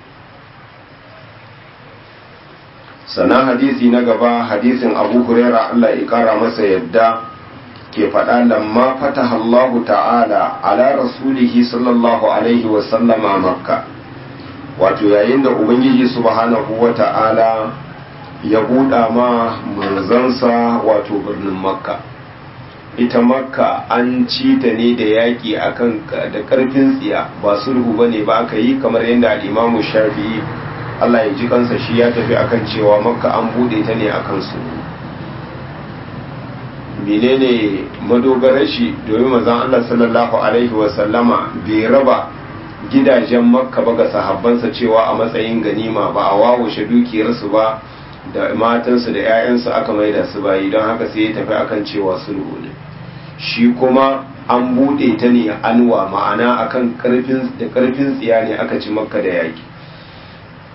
sannan hadisi na gaba hadisin abu huraira Allah ya kara masa yadda ke faɗa lamma fataha Allah ta'ala ala rasulihi sallallahu alaihi wasallama makka wato yayin da ubangiji subhanahu wa ta'ala ya buɗa ma manzansa wato birnin makka ita makka an ci ta ne da yaƙi akan da ƙarfin tsiya ba sulhu ba ne ba aka yi kamar yadda al'imamu shafi'i allah ya ji kansa shi ya tafi akan cewa makka an buɗe ta ne akan su menene madogarar shi domin mazan allah sallallahu alaihi wasallama bai raba gidajen makka ba ga sahabbansa cewa a matsayin ganima ba a wawashe dukiyarsu ba da matansu da 'ya'yansu aka maida su bayi don haka sai ya tafi akan cewa sulhu ne shi kuma an bude ta ne anwa ma'ana akan karfin da karfin tsiya ne aka ci makka da yaki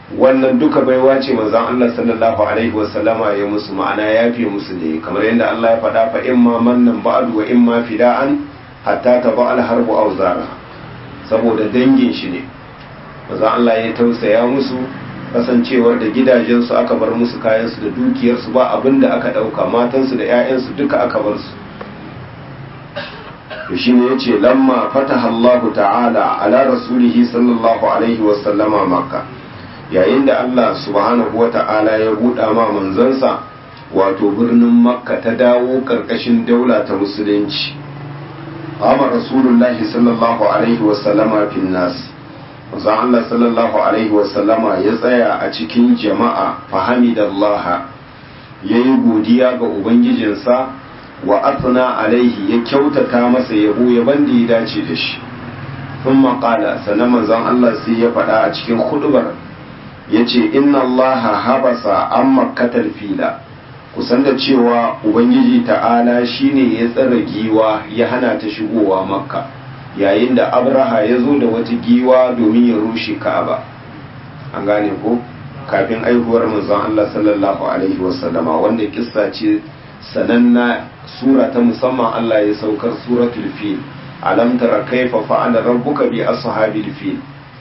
wannan duka baiwa ce manzon Allah sallallahu alaihi wasallama ya musu ma'ana ya fi musu ne kamar yadda Allah ya faɗa fa imma mannan ba'du wa imma fida'an hatta taba al-harbu awzara saboda dangin shi ne manzon Allah ya tausaya musu kasancewar da gidajensu aka bar musu kayansu da dukiyarsu ba abin da aka ɗauka matansu da 'ya'yansu duka aka bar su to shi ne ya ce lamma fataha Allahu ta'ala ala rasulihi sallallahu alaihi wasallama makka yayin da Allah subhanahu wa ta'ala ya buɗa ma manzansa wato birnin makka ta dawo ƙarƙashin daula ta musulunci qama rasulullahi sallallahu alaihi wasallama fin nas manzon Allah sallallahu alaihi wasallama ya tsaya a cikin jama'a fahamidallaha yayi godiya ga ubangijinsa wa athna alaihi ya kyautata masa yabo yaban da ya dace da shi thumma qala sanan manzon Allah sai ya faɗa a cikin khudbar yace inna allaha habasa an makkatal fila kusan da cewa ubangiji ta'ala shine ya tsara giwa ya hana ta shigowa makka yayin da abraha ya zo da wata giwa domin ya rushe ka'aba an gane ko kafin aihuwar manzon Allah sallallahu alaihi wasallama wanda kissa ce sananna sura ta musamman Allah ya saukar suratul fil alam tara kaifa fa'ala rabbuka bi ashabil fil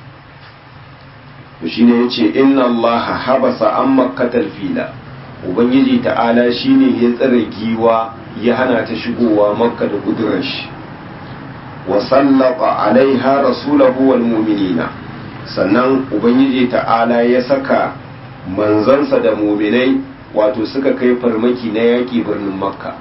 to shine yace inna Allah habasa an makkatal fila ubangiji ta'ala shine ya tsare giwa ya hana ta shigowa makka da kudurar shi wa sallata alaiha rasulahu wal mu'minina sannan ubangiji ta'ala ya saka manzansa da muminai wato suka kai farmaki na yaƙi birnin makka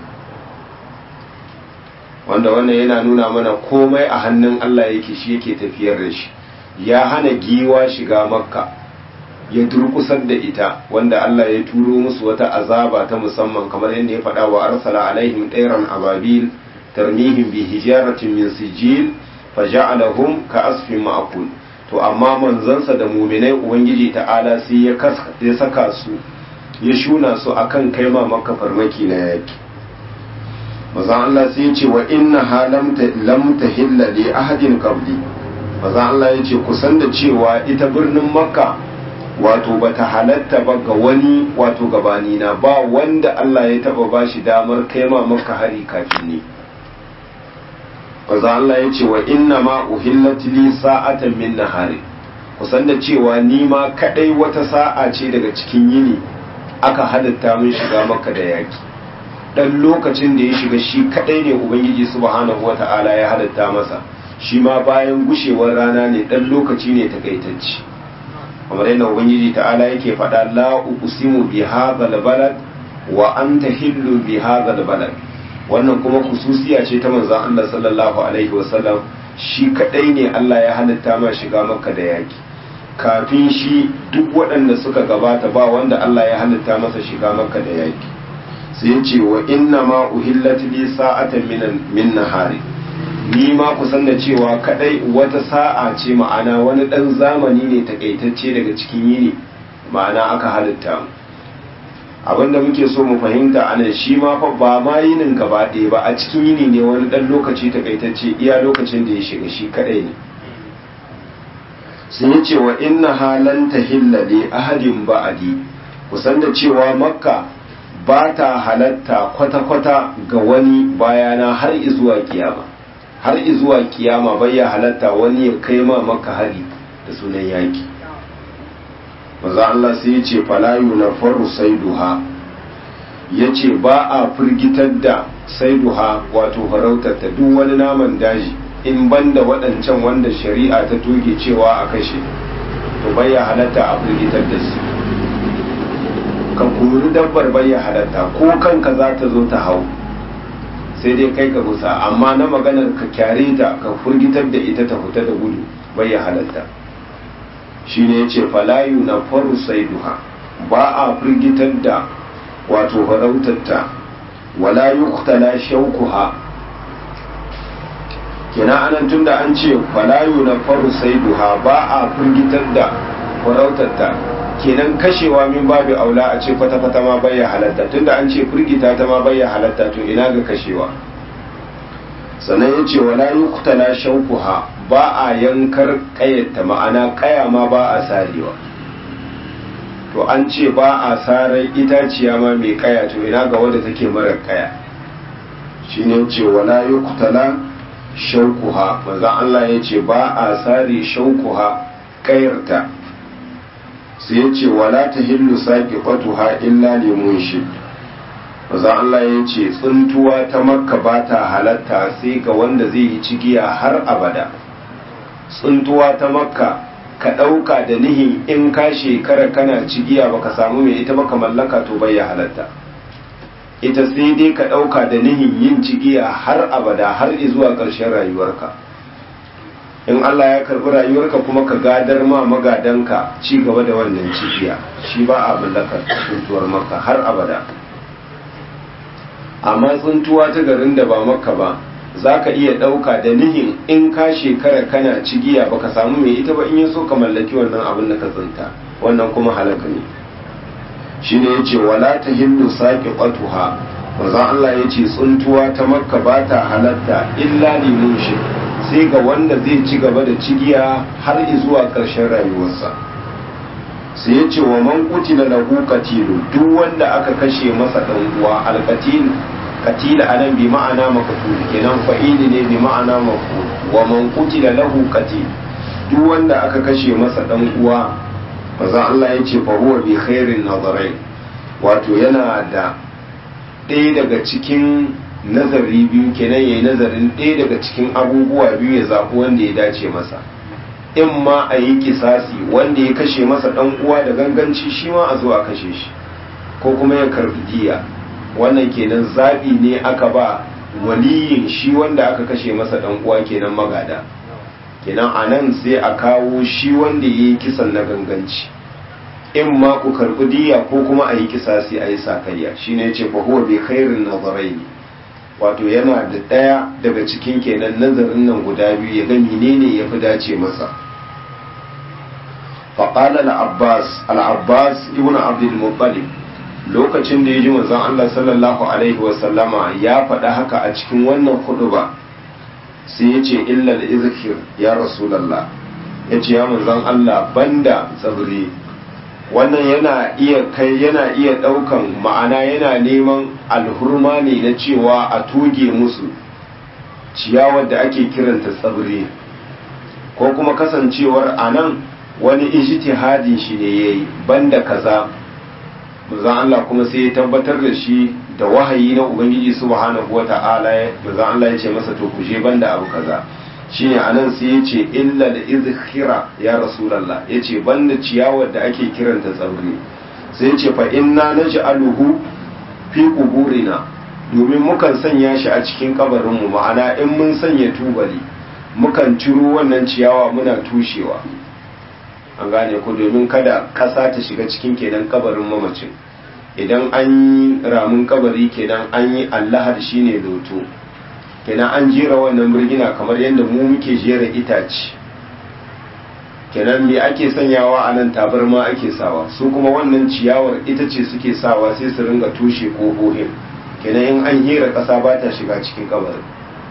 wanda wannan yana nuna mana komai a hannun allah yake shi yake tafiyar da shi ya hana giwa shiga makka ya durkusar da ita wanda allah ya turo musu wata azaba ta musamman kamar yadda ya faɗa wa arsala alaihim ɗairan ababil tarmihim bi hijaratin min sijil faja'alahum ka asfin ma'kul to amma manzansa da muminai ubangiji ta'ala sai ya saka su ya shuna su akan kai ma maka farmaki na yaki mazan Allah sai ya ce wa inna ha lam tahilla li ahadin qabli mazan Allah ya ce kusan da cewa ita birnin makka wato bata halatta ba ga wani wato gabani na ba wanda Allah ya taba bashi damar kai ma maka hari kafin ne maza Allah ya ce wa inna ma uhillat li sa'atan min nahari kusan da cewa ni ma kadai wata sa'a ce daga cikin yini aka halatta min shiga maka da yaki dan lokacin da ya shiga shi kadai ne ubangiji subhanahu wata'ala ya halatta masa shi ma bayan gushewar rana ne dan lokaci ne takaitacce kamar yadda ubangiji ta'ala yake faɗa la uqsimu bi hadhal balad wa anta hillu bi hadhal balad wannan kuma kususiya ce ta manzan Allah sallallahu alaihi wasallam shi kadai ne Allah ya halitta ma shiga maka da yaki kafin shi duk waɗanda suka gabata ba wanda Allah ya halitta masa shiga maka da yaki sai ce wa inna ma uhillat li sa'atan min min nahari ni ma kusan da cewa kadai wata sa'a ce ma'ana wani dan zamani ne takaitacce daga cikin yini ma'ana aka halitta mu abinda muke so mu fahimta a nan shi ma fa ba ma yinin gaba ɗaya ba a cikin yini ne wani ɗan lokaci takaitacce iya lokacin da ya shiga shi kaɗai ne sun yi cewa inna halan ta hillale ahadin ba'adi kusan da cewa makka ba ta halatta kwata-kwata ga wani bayana har izuwa kiyama har izuwa kiyama bai ya halatta wani ya kai ma makka hari da sunan yaki maza Allah sai ya ce falayu na faru saiduha ya ce ba a firgitar da saiduha wato farautarta duk wani naman daji in banda waɗancan wanda shari'a ta toge cewa a kashe to bayya halatta a firgitar da su ka kuri dabbar bayya halatta ko kanka za ta zo ta hau sai dai kai ka gusa amma na maganar ka kyare ta ka firgitar da ita ta fita da gudu bayya halatta shine yace falayu na faru saiduha ba a firgitar da wato farautarta wala yuqtala shaukuha kina anan tunda an ce falayu na faru saiduha ba a firgitar da farautarta kenan kashewa min babu aula a ce kwata-kwata ma bayya halatta tunda an ce firgita ta ma bayya halatta to ina ga kashewa sannan ya ce wala yuqtala shaukuha ba a yankar kayyata ma'ana kaya ma ba a sarewa to an ce ba a sarar itaciya ma mai kaya to ina ga wadda take mara kaya shine ce wala yuqtala shaukuha maza Allah ya ce ba a sare shaukuha kayarta sai ya ce wala tahillu saqiqatuha illa limun shid maza Allah ya ce tsuntuwa ta makka ba ta halatta sai ga wanda zai yi cigiya har abada tsuntuwa ta makka ka ɗauka da nihin in ka shekara kana cigiya baka samu mai ita baka mallaka to bai ya halatta ita sai dai ka ɗauka da nihin yin cigiya har abada har zuwa ƙarshen rayuwarka in Allah ya karɓi rayuwarka kuma ka gadar ma magadanka ci gaba da wannan cigiya shi ba a mallakar tsuntuwar maka har abada amma tsuntuwa ta garin da ba maka ba za ka iya ɗauka da nihin in ka shekara kana cigiya baka samu mai ita ba in ya so ka mallaki wannan abin da ka tsinta wannan kuma halaka ne shi ne ya ce wala ta hindu saƙi ƙwatuha manzon Allah ya ce tsuntuwa ta makka ba ta halatta illa limun shi sai ga wanda zai ci gaba da cigiya har zuwa ƙarshen rayuwarsa sai ya ce wa man qutila lahu qatilu duk wanda aka kashe masa dan uwa alqatil qatila anan bi ma'ana maqtul kenan fa'ili ne bi ma'ana maf'ul wa man qutila lahu qatil duk wanda aka kashe masa dan uwa maza Allah ya ce fa huwa bi khairin nazarai wato yana da ɗaya daga cikin nazari biyu kenan yayi nazarin ɗaya daga cikin abubuwa biyu ya zaɓi wanda ya dace masa in ma a yi kisasi wanda ya kashe masa ɗan uwa da ganganci shi ma a zo a kashe shi ko kuma ya karbi diya wannan kenan zaɓi ne aka ba waliyin shi wanda aka kashe masa ɗan uwa kenan magada kenan a nan sai a kawo shi wanda ya yi kisan na ganganci in ma ku karbi diya ko kuma a yi kisasi a yi sakayya shi ne ce fahuwa bai khairin nazarai ne wato yana da ɗaya daga cikin kenan nazarin nan guda biyu ya ga menene ya fi dace masa faƙala al'abbas al'abbas ibn abdul muttalib lokacin da ya ji manzon Allah sallallahu alaihi wasallama ya faɗa haka a cikin wannan hudu ba sai ya ce illal izkir ya rasulallah ya ce ya manzon Allah banda tsibiri wannan yana iya kai yana iya ɗaukan ma'ana yana neman alhurma ne na cewa a toge musu ciyawar da ake kiranta tsibiri ko kuma kasancewar a nan wani ijtihadin shi ne ya yi banda kaza manzon Allah kuma sai ya tabbatar da shi da wahayi na ubangiji subhanahu wata'ala manzon Allah ya ce masa to kuje banda abu kaza shine anan sai ya ce illa da izkhira ya rasulullah ya ce banda ciyawar da ake kiranta tsauri sai ya ce fa inna naj'aluhu fi quburina domin mukan sanya shi a cikin kabarinmu ma'ana in mun sanya tubali mukan ciro wannan ciyawa muna tushewa an gane ku domin kada ƙasa ta shiga cikin kenan kabarin mamacin idan an yi ramin kabari kenan an yi allahar shine loto kenan an jera wannan birgina kamar yadda mu muke jera itace kenan me ake sanyawa a nan tabarma ake sawa su kuma wannan ciyawar ita ce suke sawa sai su ringa tushe ƙofofin kenan in an hira ƙasa ba ta shiga cikin kabarin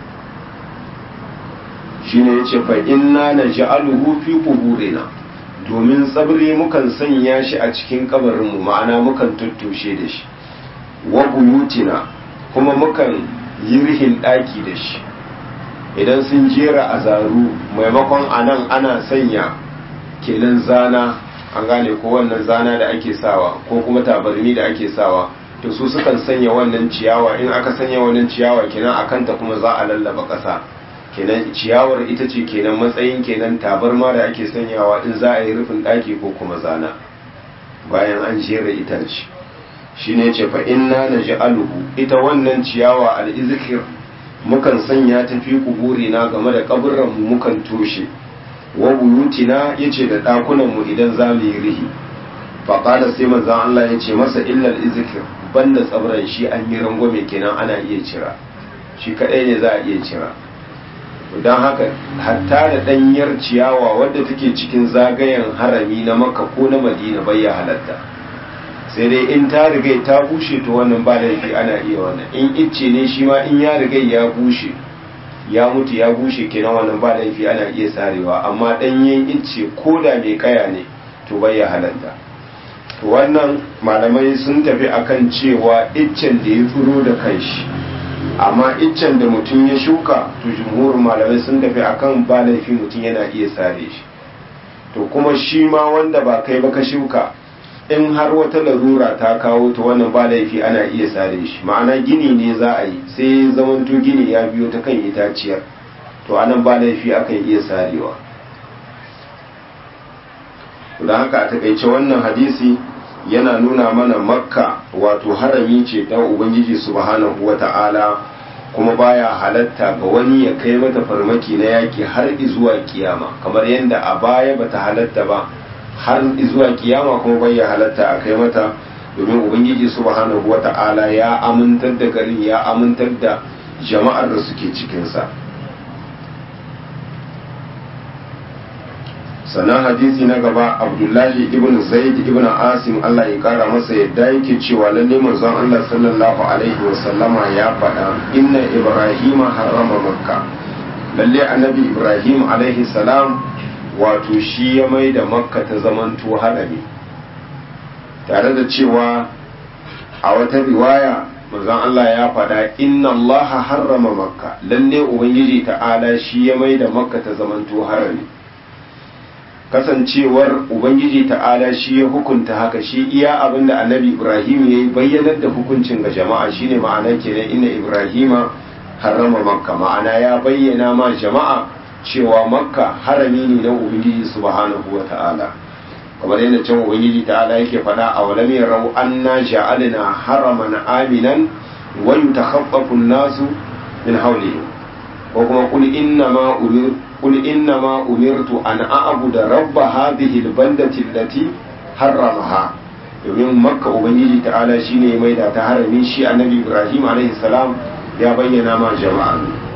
shine yace fa inna naj'aluhu fi quburina domin tsabri mukan sanya shi a cikin kabarinmu ma'ana mukan tuttushe da shi wa buyutina kuma mukan yi rihin ɗaki da shi idan sun jera a zaru maimakon anan ana sanya kenan zana an gane ko wannan zana da ake sawa ko kuma tabarni da ake sawa to su sukan sanya wannan ciyawa in aka sanya wannan ciyawa kenan a kanta kuma za a lallaba ƙasa kenan ciyawar ita ce kenan matsayin kenan tabarma da ake sanyawa in za a yi rufin ɗaki ko kuma zana bayan an jera itace shi ne ce fa inna na aluhu ita wannan ciyawa al'izikir mukan sanya ta fi na game da kaburranmu mukan toshe wa buyutina ya ce da ɗakunanmu idan za mu yi rihi faƙada sai manzan Allah ya ce masa illal izikir banda tsabran shi an yi rangwame kenan ana iya cira shi kaɗai ne za a iya cira don haka hatta da ɗanyar ciyawa wadda take cikin zagayen harami na maka ko na madina bai ya halatta sai dai in ta rigai ta bushe to wannan ba laifi ana iya wannan in icce ne shi ma in ya rigai ya bushe ya mutu ya bushe kenan wannan ba laifi ana iya sarewa amma ɗanyen icce ko da mai kaya ne to bai ya halatta wannan malamai sun tafi akan cewa iccen da ya tsiro da kanshi amma iccen da mutum ya shuka to jumhurin malamai sun tafi akan ba laifi mutum yana iya sare shi to kuma shi ma wanda ba kai ba ka shuka in har wata larura ta kawo ta wannan ba laifi ana iya sare shi ma'ana gini ne za a yi sai zamanto gini ya biyo ta kan itaciyar to anan ba laifi akan iya sarewa da haka a takaice wannan hadisi yana nuna mana makka wato harami ce ta ubangiji subhanahu wa ta'ala kuma baya halatta ga wani ya kai mata farmaki na yaki har zuwa kiyama kamar yadda a baya bata halatta ba har zuwa kiyama kuma bai ya halatta a kai mata domin ubangiji subhanahu wa ta'ala ya amintar da garin ya amintar da jama'ar da suke cikinsa sannan hadisi na gaba abdullahi ibn zaid ibn asim allah ya kara masa yadda yake cewa lalle manzon allah sallallahu alaihi wasallama ya faɗa inna ibrahima harama makka lalle annabi ibrahim alaihi salam wato shi ya mai da makka ta zamanto harami tare da cewa a wata riwaya manzon allah ya faɗa inna allaha harrama makka lalle ubangiji ta'ala shi ya mai da makka ta zamanto harami kasancewar ubangiji ta'ala shi ya hukunta haka shi iya abin da annabi ibrahim ya yi bayyanar da hukuncin ga jama'a shine ma'ana kenan inna ibrahima harrama makka ma'ana ya bayyana ma jama'a cewa makka harami ne na ubangiji subhanahu wa ta'ala kamar yadda can ubangiji ta'ala yake faɗa a walam yarau anna ja'alna haraman aminan wa yutakhaffafu an-nasu min hawlihim ko kuma qul inna ma umirtu قل إنما أمرت أن أعبد رب هذه البلدة التي حرمها domin makka ubangiji ta'ala shine mai da ta harami shi annabi ibrahim alaihi salam ya bayyana ma jama'a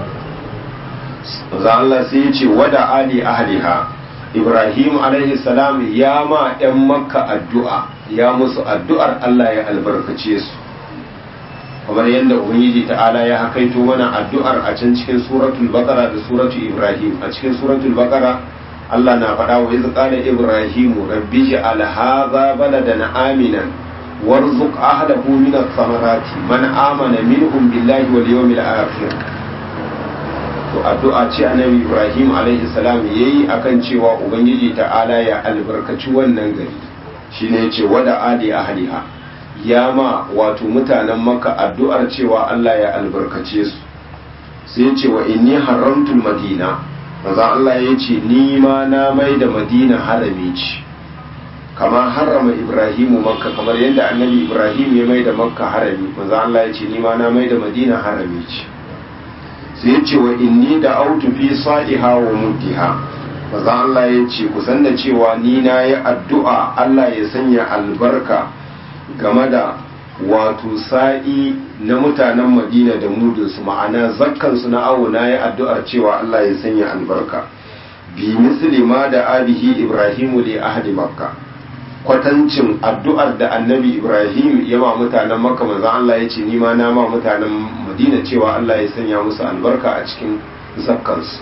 za Allah sai ya ce wada ali ahliha ibrahim alaihi salam ya ma yan makka addu'a ya musu addu'ar Allah ya albarkace su kamar yadda ubangiji ta'ala ya hakaito mana addu'ar a can cikin suratul baqara da suratul ibrahim a cikin suratul baqara Allah na faɗa wa iz qala ibrahimu rabbi ja'al hadha baladan aminan warzuq ahlahu min ath-thamarati man amana minhum billahi wal yawmil akhir to addu'a ce annabi ibrahim alaihi salam yayi akan cewa ubangiji ta'ala ya albarkaci wannan gari shine yace wada adi ahliha ya ma wato mutanen maka addu'ar cewa Allah ya albarkace su sai ce wa inni haramtul madina maza Allah ya ce ni ma na mai da madina harami ce kama harama ibrahimu makka kamar yadda annabi ibrahim ya mai da makka harami maza Allah ya ce ni ma na mai da madina harami ce sai ce wa inni da autu fi sa'iha wa muddiha maza Allah ya ce kusan da cewa ni na yi addu'a Allah ya sanya albarka game da wato sa'i na mutanen madina da mudinsu ma'ana zakkansu na awo na yi addu'ar cewa Allah ya sanya albarka bi misli ma da abihi ibrahimu li ahli makka kwatancin addu'ar da annabi ibrahim ya ma mutanen makka manzon Allah ya ce ni ma na ma mutanen madina cewa Allah ya sanya musu albarka a cikin zakkansu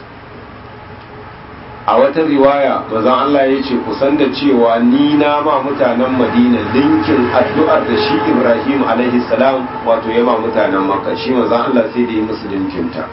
a wata riwaya mazan Allah ya ce kusan da cewa ni na ma mutanen madina linkin addu'ar da shi ibrahim alaihi salam wato ya ma mutanen makka shi mazan Allah sai da yi musu linkinta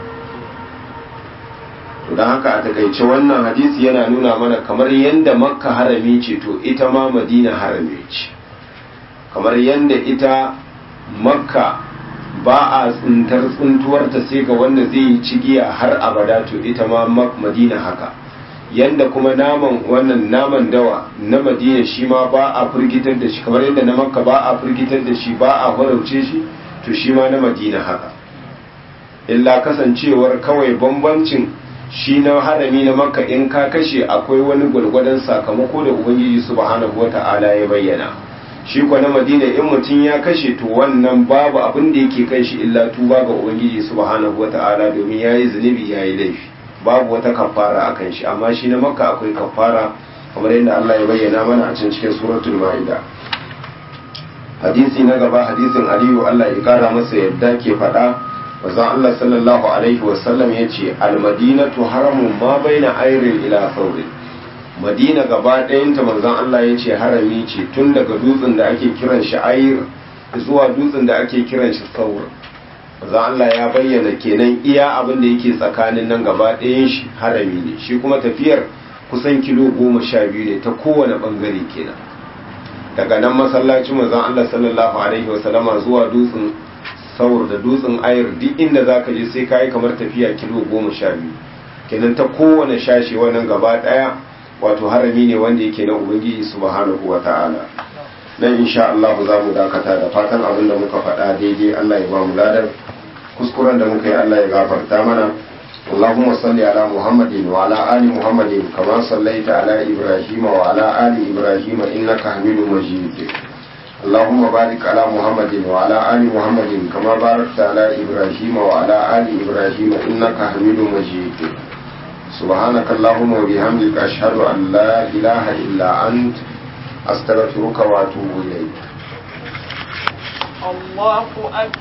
to don haka a takaice wannan hadisi yana nuna mana kamar yadda makka harami ce to ita ma madina harami ce kamar yadda ita makka ba a tsintar tsintuwarta sai ga wanda zai yi cigiya har abada to ita ma madina haka yanda kuma naman wannan naman dawa na madina shi ma ba a firgitar da shi kamar yadda na makka ba a firgitar da shi ba a farauce shi to shi ma na madina haka illa kasancewar kawai bambancin shi na harami na makka in ka kashe akwai wani gwargwadon sakamako da ubangiji subhanahu wata'ala ya bayyana shi kuwa na madina in mutum ya kashe to wannan babu abin da yake kan shi illa tuba ga ubangiji subhanahu wata'ala domin ya yi zunubi ya yi laifi babu wata kafara a kan shi amma shi na makka akwai kafara kamar yadda Allah ya bayyana mana a cikin cikin suratul ma'ida hadisi na gaba hadisin aliyu Allah ya kara masa yadda ke faɗa wazan Allah sallallahu alaihi wasallam ya ce almadinatu haramun ma baina airin ila saurin madina gaba ɗayanta manzon Allah ya ce harami ce tun daga dutsen da ake kiran shi ayir zuwa dutsen da ake kiran shi saur manzon Allah ya bayyana kenan iya abin da yake tsakanin nan gaba ɗayan shi harami ne shi kuma tafiyar kusan kilo goma sha biyu ne ta kowane ɓangare kenan daga nan masallacin manzon Allah sallallahu alaihi wasallama zuwa dutsen saur da dutsen ayir duk inda zaka je sai kayi kamar tafiya kilo goma sha biyu kenan ta kowane shashi wannan gaba ɗaya wato harami ne wanda yake na ubangiji subhanahu wa ta'ala nan insha Allah za mu dakata da fatan abin da muka faɗa daidai Allah ya ba mu ladan kuskuren da muka yi Allah ya gafarta mana اللهم صل على محمد وعلى آل محمد كما صليت على إبراهيم وعلى آل إبراهيم إنك حميد مجيد اللهم بارك على محمد وعلى آل محمد كما باركت على إبراهيم وعلى آل إبراهيم إنك حميد مجيد سبحانك اللهم وبحمدك أشهد أن لا إله إلا أنت أستغفرك وأتوب إليك الله أكبر